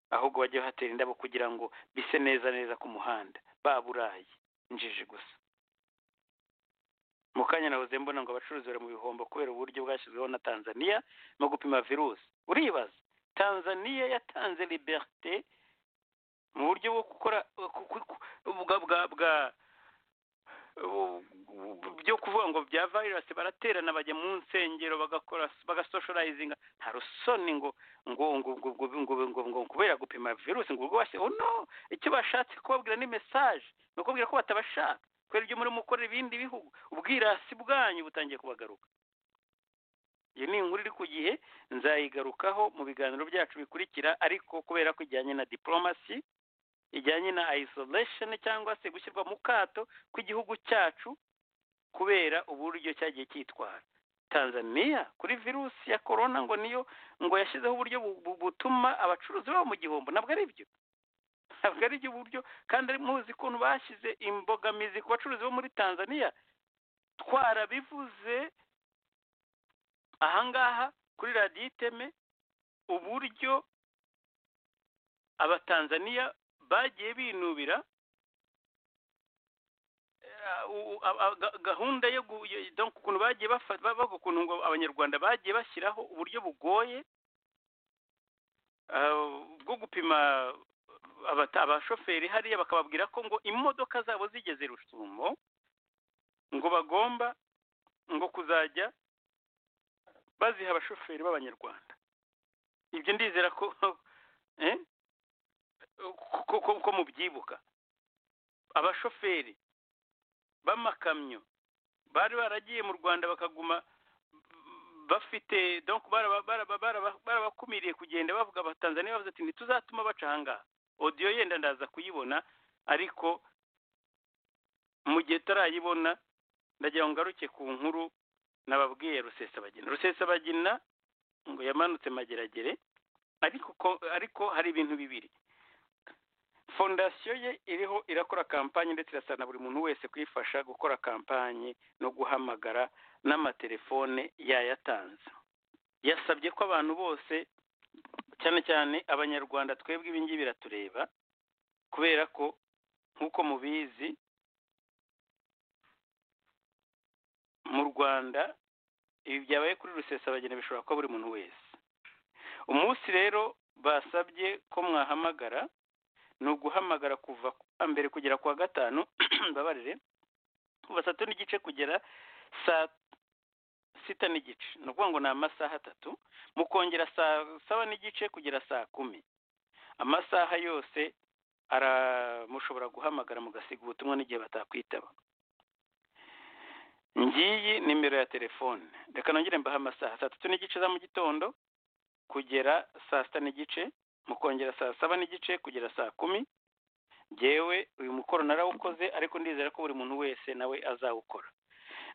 ahubwo bajye bahatera indabo kugira ngo bise neza neza ku muhanda baburaye injiji gusa mu kanya nahoze mbona ngo abacuruzi bari mu bihombo kubera uburyo bwashyizweho na tanzania no gupima virusi uribaza tanzania yatanze liberite mu buryo bwo gukora bwa byo kuvuga ngo bya virus baraterana bajya mu nsengero bagakora bagasocializinga nta rusoni ngo ngo ngo ngo ngo ngo ngo ngo kubera gupima virus ngo ubwo bashye oh no icyo bashatse kubabwira ni message ni ukubwira ko batabashaka kubera ibyo muri mukorera ibindi bihugu ubwirasi bwanyu butangiye kubagaruka iyi ni inkuru iri ku gihe nzayigarukaho mu biganiro byacu bikurikira ariko kubera ko ijyanye na diporomasi ijyanye na isolation cyangwa se gushyirwa mu kato kw'igihugu cyacu kubera uburyo cyagiye cyitwara tanzania kuri virusi ya korona ngo niyo ngo yashyizeho uburyo butuma abacuruzi babo mu gihombo ntabwo ari byo ntabwo ari byo buryo kandi muzi ukuntu bashyize imbogamizi ku bacuruzi bo muri tanzania twarabivuze ahangaha kuri radiyo iteme uburyo abatanzaniya bagiye binubira gahunda yo ukuntu bagiye bafata bavuga ukuntu ngo abanyarwanda bagiye bashyiraho uburyo bugoye bwo gupima abashoferi hariya bakababwira ko ngo imodoka zabo zigeze rusumo ngo bagomba ngo kuzajya baziha abashoferi b'abanyarwanda ibyo ndizera ko ko mubyibuka abashoferi b'amakamyo bari baragiye mu rwanda bakaguma bafite barabakumiriye kugenda bavuga abatanzaniya bavuze ati ntituzatuma baca ahangaha odiyo yenda ndaza kuyibona ariko mu gihe tarayibona ndagira ngo ngaruke ku nkuru nababwiye rusesabagina rusesabagina ngo yamanutse mageragere ariko ariko hari ibintu bibiri fondasiyo ye iriho irakora kampanye ndetse irasana buri muntu wese kuyifasha gukora kampanye no guhamagara n'amatelefone yayatanze yasabye ko abantu bose cyane cyane abanyarwanda twebwe ibingibi biratureba kubera ko nk'uko mubizi mu rwanda ibi byabaye kuri rusesabagina bishobora kuba buri muntu wese umunsi rero basabye ko mwahamagara ni uguhamagara kuva mbere kugera ku wa gatanu mbabarire kuva saa tatu n'igice kugera saa sita n'igice ni ukuvuga ngo ni amasaha atatu mukongera saa saba n'igice kugera saa kumi amasaha yose mushobora guhamagara mugasiga ubutumwa n'igihe batakwitaba ngiyi nimero ya telefone reka nongere mbahe amasaha saa tatu n'igice za mu gitondo kugera saa sita n'igice mukongera saa saba n'igice kugera saa kumi ngewe uyu mukoro narawukoze ariko ndizera ko buri muntu wese nawe azawukora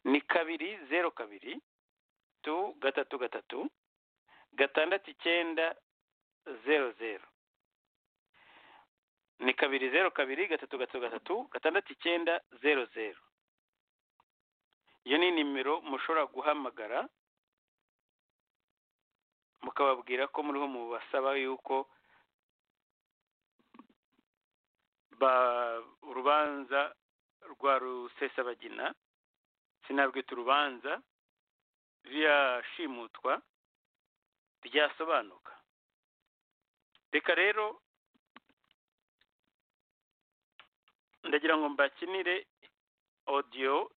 ni kabiri zeru kabiri tu gatatu gatatu gatandatu icyenda zeru zeru ni kabiri zeru kabiri gatatu gatatu gatatu gatandatu icyenda zeru zeru iyo ni nimero mushobora guhamagara mukababwira ko muriho mu basaba yuko urubanza rwa rusesabagina sinarwita urubanza rirashimutwa ryasobanuka reka rero ndagira ngo mbakinire odiyo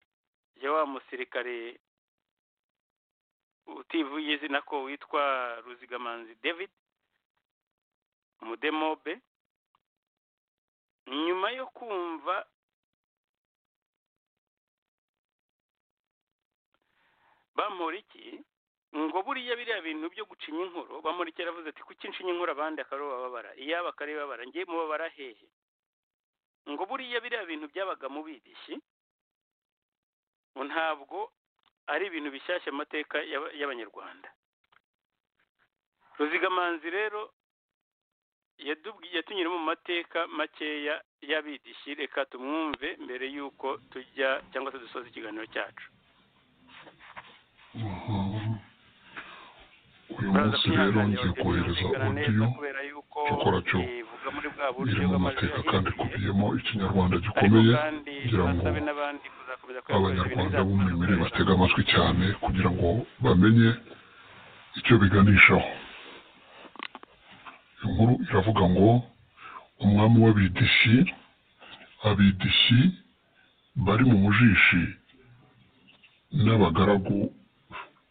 ya wa musirikare utivuye izina ko witwa ruzigamanzi david umudemobe nyuma yo kumva bamporiki ngo buriya biriya bintu byo gucinya inkoro bamporiki yaravuze ati kuki ncinya inkoro abandi akababara iyaba akaribabara ngiye mubabara hehe ngo buriya biriya bintu byabaga mu bidishi ntabwo ari ibintu bishyashya amateka y'abanyarwanda ruzigamanzi rero yatunyura mu mateka makeya y'abidishi reka tumwumve mbere y'uko tujya cyangwa se dusoza ikiganiro cyacu
uyu munsi rero ngiye kohereza odiyo gikora cyo iri mu mateka kandi ikubiyemo ikinyarwanda gikomeye kugira ngo abanyarwanda b'umwimerere batega amatwi cyane kugira ngo bamenye icyo biganishaho inkuru iravuga ngo umwami w'abidishi abidishi bari mu mujishi n'abagaragu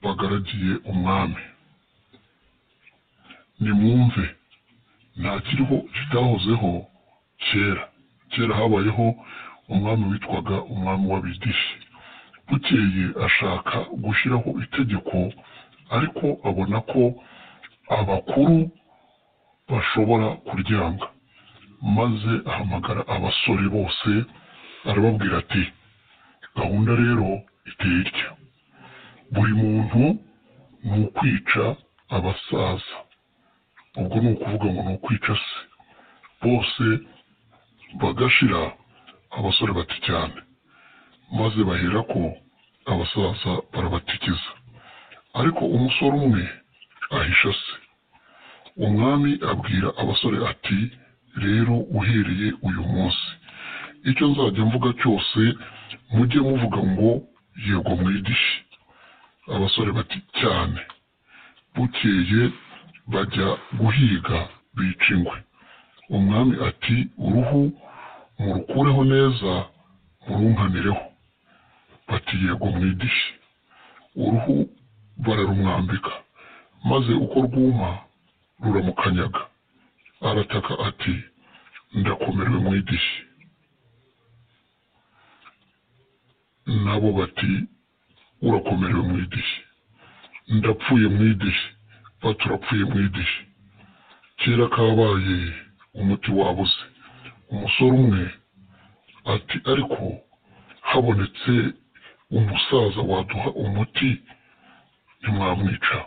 bagaragiye umwami nimwumve nta kiriho kitahozeho kera kera habayeho umwami witwaga umwami w'abidishi bukeye ashaka gushyiraho itegeko ariko abona ko abakuru bashobora kuryanga maze ahamagara abasore bose arababwira ati gahunda rero iteye itya buri muntu ni ukwica abasaza ubwo ni ukuvuga ngo ni ukwica se bose bagashira abasore bati cyane maze bahera ko abasaza barabatikiza ariko umusore umwe ahisha se umwami abwira abasore ati rero uhereye uyu munsi icyo nzajya mvuga cyose mujye muvuga ngo yego mwidishi abasore bati cyane bukeye bajya guhiga bica ingwe umwami ati uruhu murukureho neza murunganireho bati yego mwidishi uruhu bararumwambika maze uko rwuma ruramukanyaga arataka ati ndakomerewe mwidishi nabo bati urakomerewe mwidishi ndapfuye mwidishi bati urapfuye mwidishi kera kabaye umuti wabuze umusore umwe ati ariko habonetse umusaza waduha umuti ntimwamwica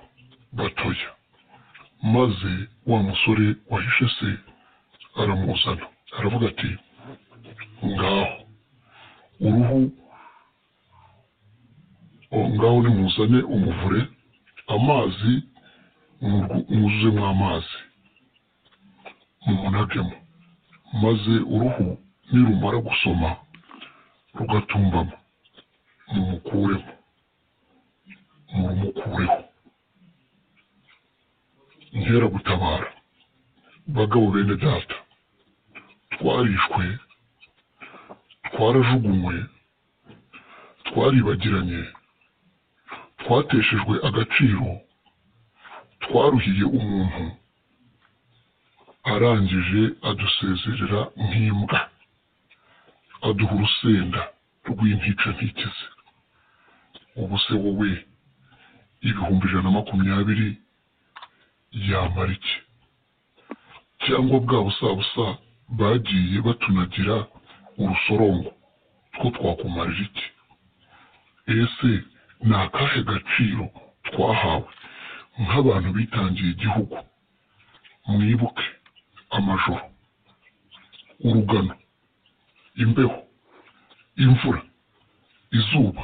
batoya maze wa musore wahishe se aramuzana aravuga ati ngaho uruhu ngaho nimuzane umuvure amazi mwuzuzemo amazi mumunagemo maze uruhu nirumara gusoma rugatumbama mumukuremo murumukureho nkera gutabara bagabo bene data twarishwe twarajugunywe twaribagiranye twateshejwe agaciro twaruhiye umuntu arangije adusezerera nk'imbwa aduha urusenda rw'intica ntikize ubu se wowe ibihumbi ijana na makumyabiri yamara iki cyangwa bwa busabusa bagiye batunagira urusorongo two twakumarira iki ese ni akahe gaciro twahawe nk'abantu bitangiye igihugu mwibuke amajoro urugano imbeho imvura izuba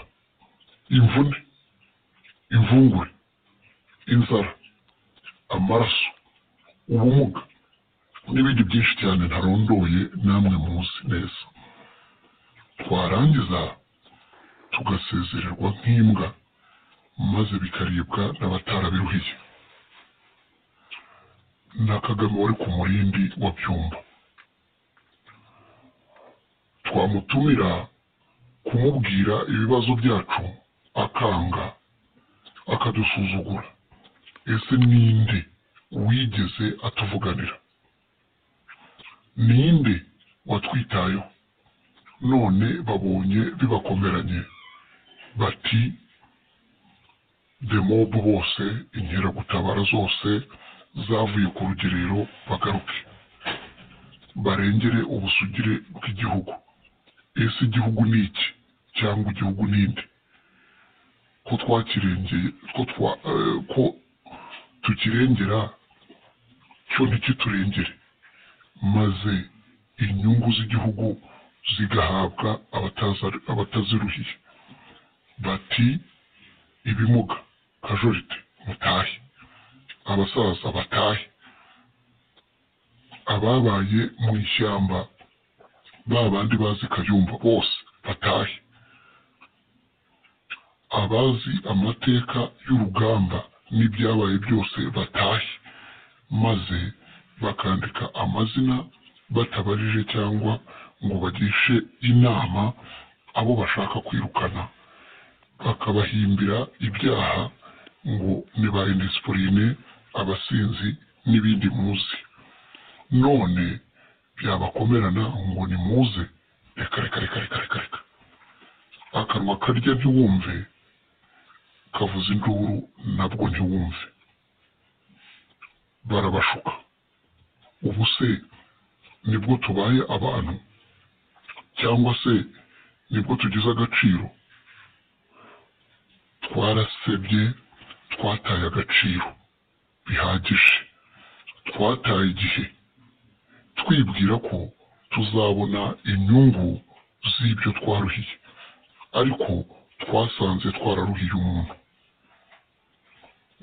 imvune imvungure inzara amaraso ubumuga n'ibindi byinshi cyane ntarondoye namwe muzi neza twarangiza tugasezererwa nk'imbwa maze bikaribwa n'abatarabiruhiye na kagame wari ku murindi wa byumba twamutumira kumubwira ibibazo byacu akanga akadusuzugura ese ninde wigeze atuvuganira ninde watwitayeho none babonye bibakomeranye bati demobu bose inkeragutabara zose zavuye ku rugerero bagaruke barengere ubusugire bw'igihugu ese igihugu ni iki cyangwa igihugu ninde ko twakirengeye ko tukirengera cyo ntikiturengere maze inyungu z'igihugu zigahabwa abataziruhiye bati ibimuga kajorite mutahe abasaza batahe ababaye mu ishyamba ba bandi bazi kayumba bose batahe abazi amateka y'urugamba n'ibyabaye byose batahe maze bakandika amazina batabarije cyangwa ngo bagishe inama abo bashaka kwirukana bakabahimbira ibyaha ngo ni ba indisipurine abasinzi n'ibindi muzi none byabakomerana ngo ni muze reka reka reka reka reka reka akanwa karya ntiwumve kavuza induru nabwo ntiwumve barabashuka ubu se nibwo tubaye abantu cyangwa se nibwo tugize agaciro twarasebye twataye agaciro bihagije twataye igihe twibwira ko tuzabona inyungu z'ibyo twaruhiye ariko twasanze twararuhiye umuntu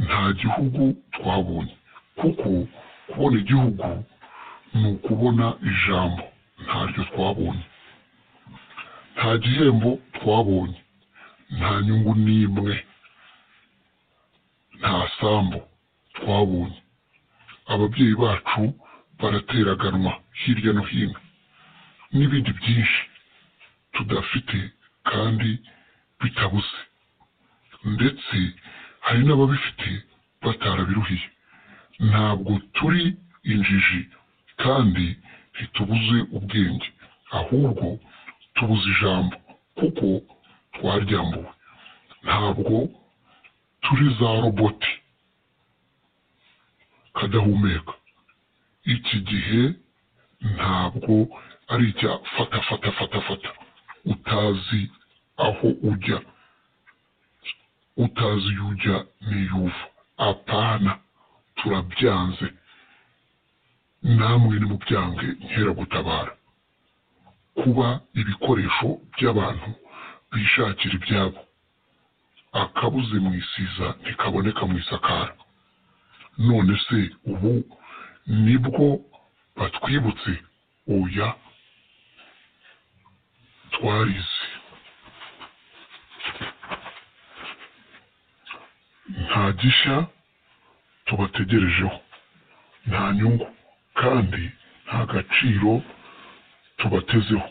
nta gihugu twabonye kuko kubona igihugu ni ukubona ijambo ntaryo twabonye nta gihembo twabonye nta nyungu n'imwe nta sambu twabonye ababyeyi bacu barateraganwa hirya no hino n'ibindi byinshi tudafite kandi bitabuze ndetse hari n'ababifite batarabiruhiye ntabwo turi injiji kandi ntitubuze ubwenge ahubwo tubuze ijambo kuko twaryambuwe ntabwo turi za roboti kadahumeka iki gihe ntabwo ari icya fata fata fata fata utazi aho ujya utazi iyo ujya n'iyo uva apana turabyanze namwe nimubyange nkeragutabara kuba ibikoresho by'abantu bishakira ibyabo akabuze mu isiza ntikaboneka mu isakara none se ubu nibwo batwibutse oya twarize nta gishya tubategerejeho nta nyungu kandi nta gaciro tubatezeho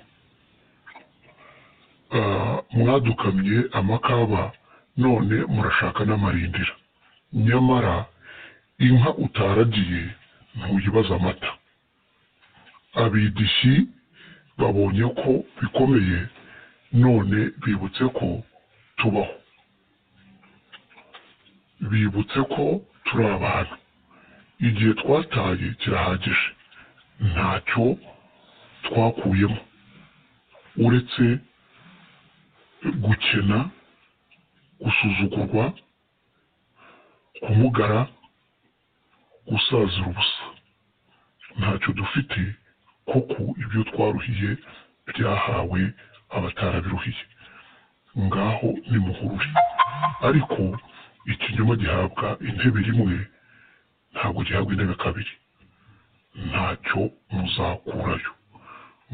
mwadukamye amakaba none murashaka n'amarindira nyamara inka utaragiye ntuyibaza amata abidishyi babonye ko bikomeye none bibutse ko tubaho bibutse ko turi abantu igihe twataye kirahagije ntacyo twakuyemo uretse gukena gusuzugurwa kumugara gusazira ubusa ntacyo dufite kuko ibyo twaruhiye byahawe abatarabiruhiye ngaho nimuhurure ariko ikinyoma gihabwa intebe rimwe ntabwo gihabwa intebe kabiri ntacyo muzakurayo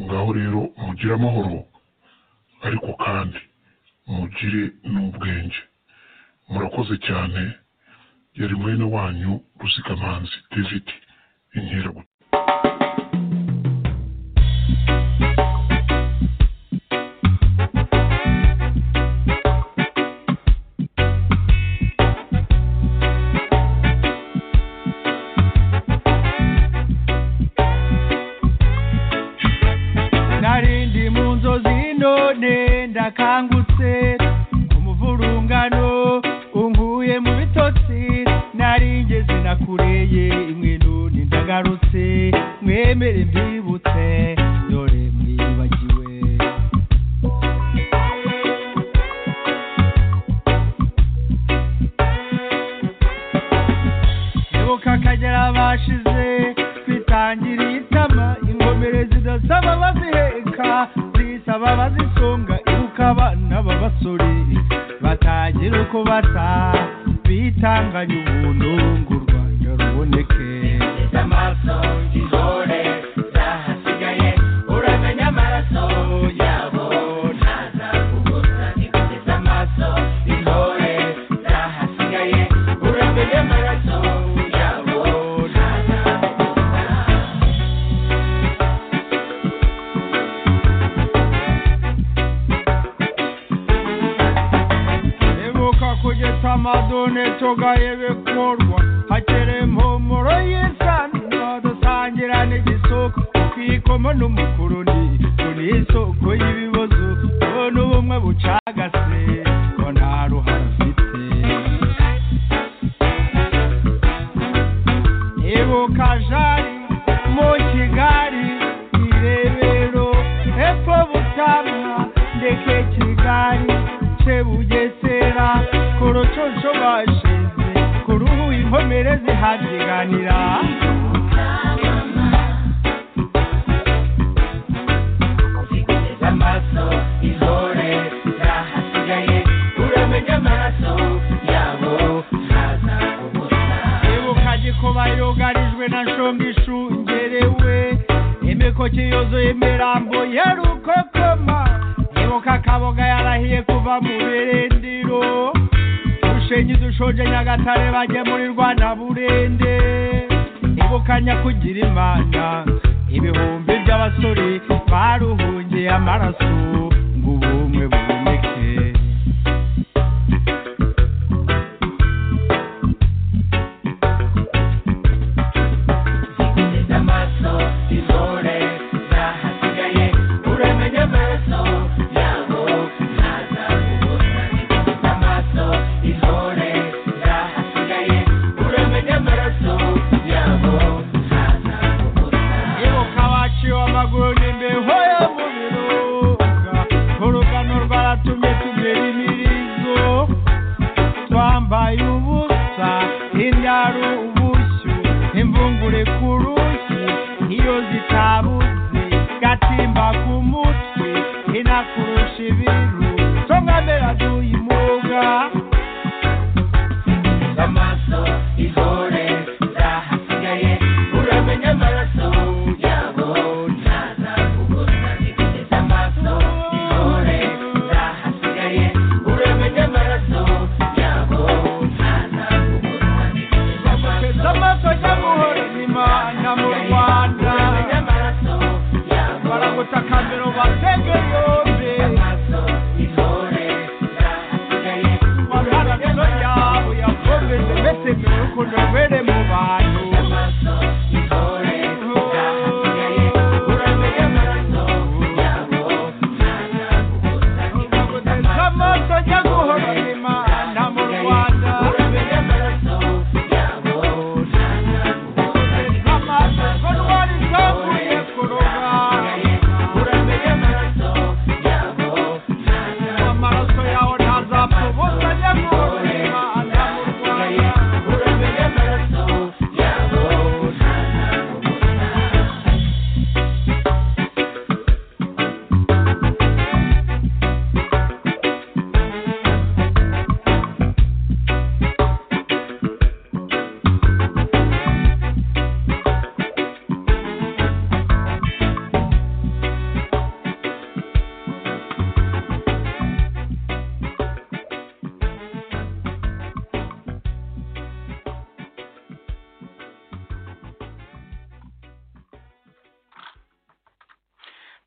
ngaho rero mugire amahoro ariko kandi mugire n'ubwenge murakoze cyane yari mwene wanyu ruzigamanzi david inkeragutabara
narindi mu nzozi none ndakangutse umuvurungano unkuye mu bitotsi naringeze nakureye imwe none ndagarutse mwemere mbibutse dore mwibagiwe ibuka akagera bashize twitangiriye itama ingomere zidasaba baziheka zisaba bazisunga ibuka abana b'abasore batangira uko basa bitanganya ubuntu ngo u rwanda ruboneke amaso ngihore zahasigaye uraganya amaraso yabo ntaza kubusa nikugeza amaso intore zahasigaye uraganya amaraso yabo ntaza none togaye bekorwa hakere impumuro y'isanwa dusangirane igisoko twikoma n'umukuru ni turi isoko y'ibibazo none ubumwe bucagase ngo nta ruhare afite ibuka jari mu kigali irebero hepfo butamwa ndeke kigali ce bugesera ku rucunshu bashize ku ruhu inkomere zihabyiganira
amaso ihore ntahasigaye uramenye amaraso yabo haza ubusa
ibuka gikuba yugarijwe na nshonga ishungerewe imikoki yuzuye imirambo ya rukokoma ibuka kaboga yarahiye kuva mu birindiro rushenyi dushonje nyagatare bagemurirwa na burende ibuka nyakugira imana ibihumbi by'abasore baruhungiye amaraso ngo ubumwe buboneke
Neza amaso ihore ntahasigaye uramenye amaraso yabo haza ubusa Neza amaso ihore ntahasigaye uramenye amaraso yabo haza
ibuka baciwe amaguru n'imbeho yo mu birunga urugano rwaratumye tugera imirizo twambaye ubusa indaro ubushyu imvungure ku rushyi iyo zitabuze gatimba ku mutwe inakurusha ibiru tongamera duyimuga
Neza amaso ihore ntahasigaye uramenye amaraso yabo haza ubusa Neza amaso ihore ntahasigaye uramenye amaraso yabo haza ubusa Neza amaso
amaso y'amuhora inyuma na mu rwanda baragutakambira ubatege yombi amaraso yabo yakomeze mbese mbere y'ukuntu rwere mu bantu amaso ajya guhora inyuma na mu rwanda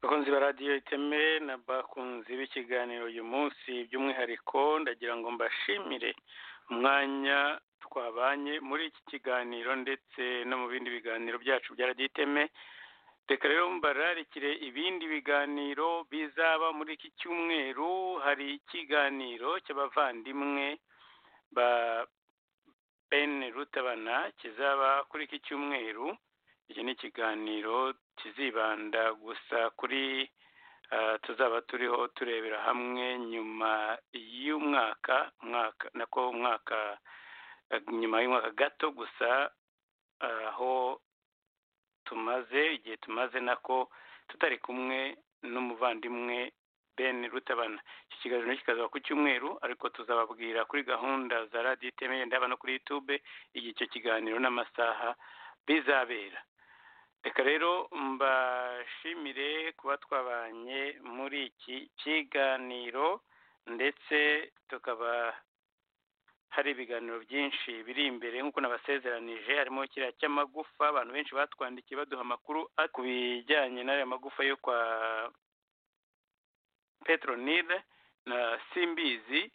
bakunzi ba radiyo iteme n'abakunzi b'ikiganiro uyu munsi by'umwihariko ndagira ngo mbashimire umwanya twabanye muri iki kiganiro ndetse no mu bindi biganiro byacu bya radiyo iteme reka rero mbararikire ibindi biganiro bizaba muri iki cyumweru hari ikiganiro cy'abavandimwe ba ben rutabana kizaba kuri iki cyumweru iki ni ikiganiro kizibanda gusa kuri ah, tuzaba turiho turebera hamwe nyuma y'umwaka umwaka nako umwaka ah, nyuma y'umwaka gato gusa ah, aho tumaze igihe tumaze nako tutari kumwe n'umuvandimwe ben rutabana iki kiganiro kikazaba ku cyumweru ariko tuzababwira kuri gahunda za radiyo iteme yenda haba no kuri yutube igihe icyo kiganiro n'amasaha bizabera reka rero mbashimire kuba twabanye muri iki kiganiro ndetse tukaba hari ibiganiro byinshi biri imbere nk'uko nabasezeranije harimo kiriya cy'amagufa abantu benshi batwandikiye baduha amakuru a- ku bijyanye n'aya magufa yo kwa petronile na simbizi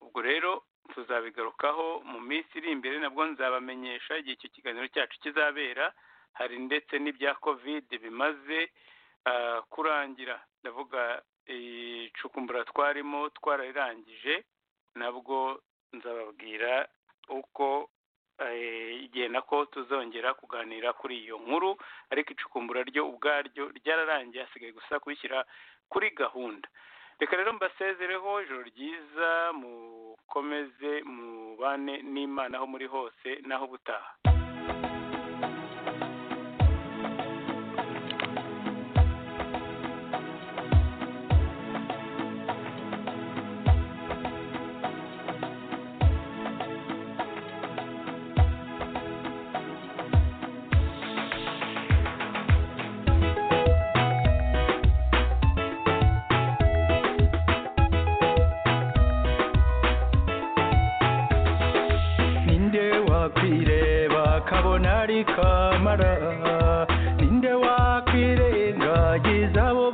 ubwo rero tuzabigarukaho mu minsi iri imbere nabwo nzabamenyesha igihe icyo kiganiro cyacu kizabera hari ndetse n'ibya kovide bimaze ah, kurangira ndavuga icukumbura twarimo twararangije nabwo nzababwira uko eh, igihe nako tuzongera kuganira kuri iyo nkuru ariko icukumbura ryo ubwaryo ryararangiye hasigaye gusa kubishyira kuri gahunda reka rero mbasezereho ijoro ryiza mukomeze mubane n'imana aho muri hose n'aho ubutaha
ninde wakwireba kabona ari kamara ninde wakwirengagiza abo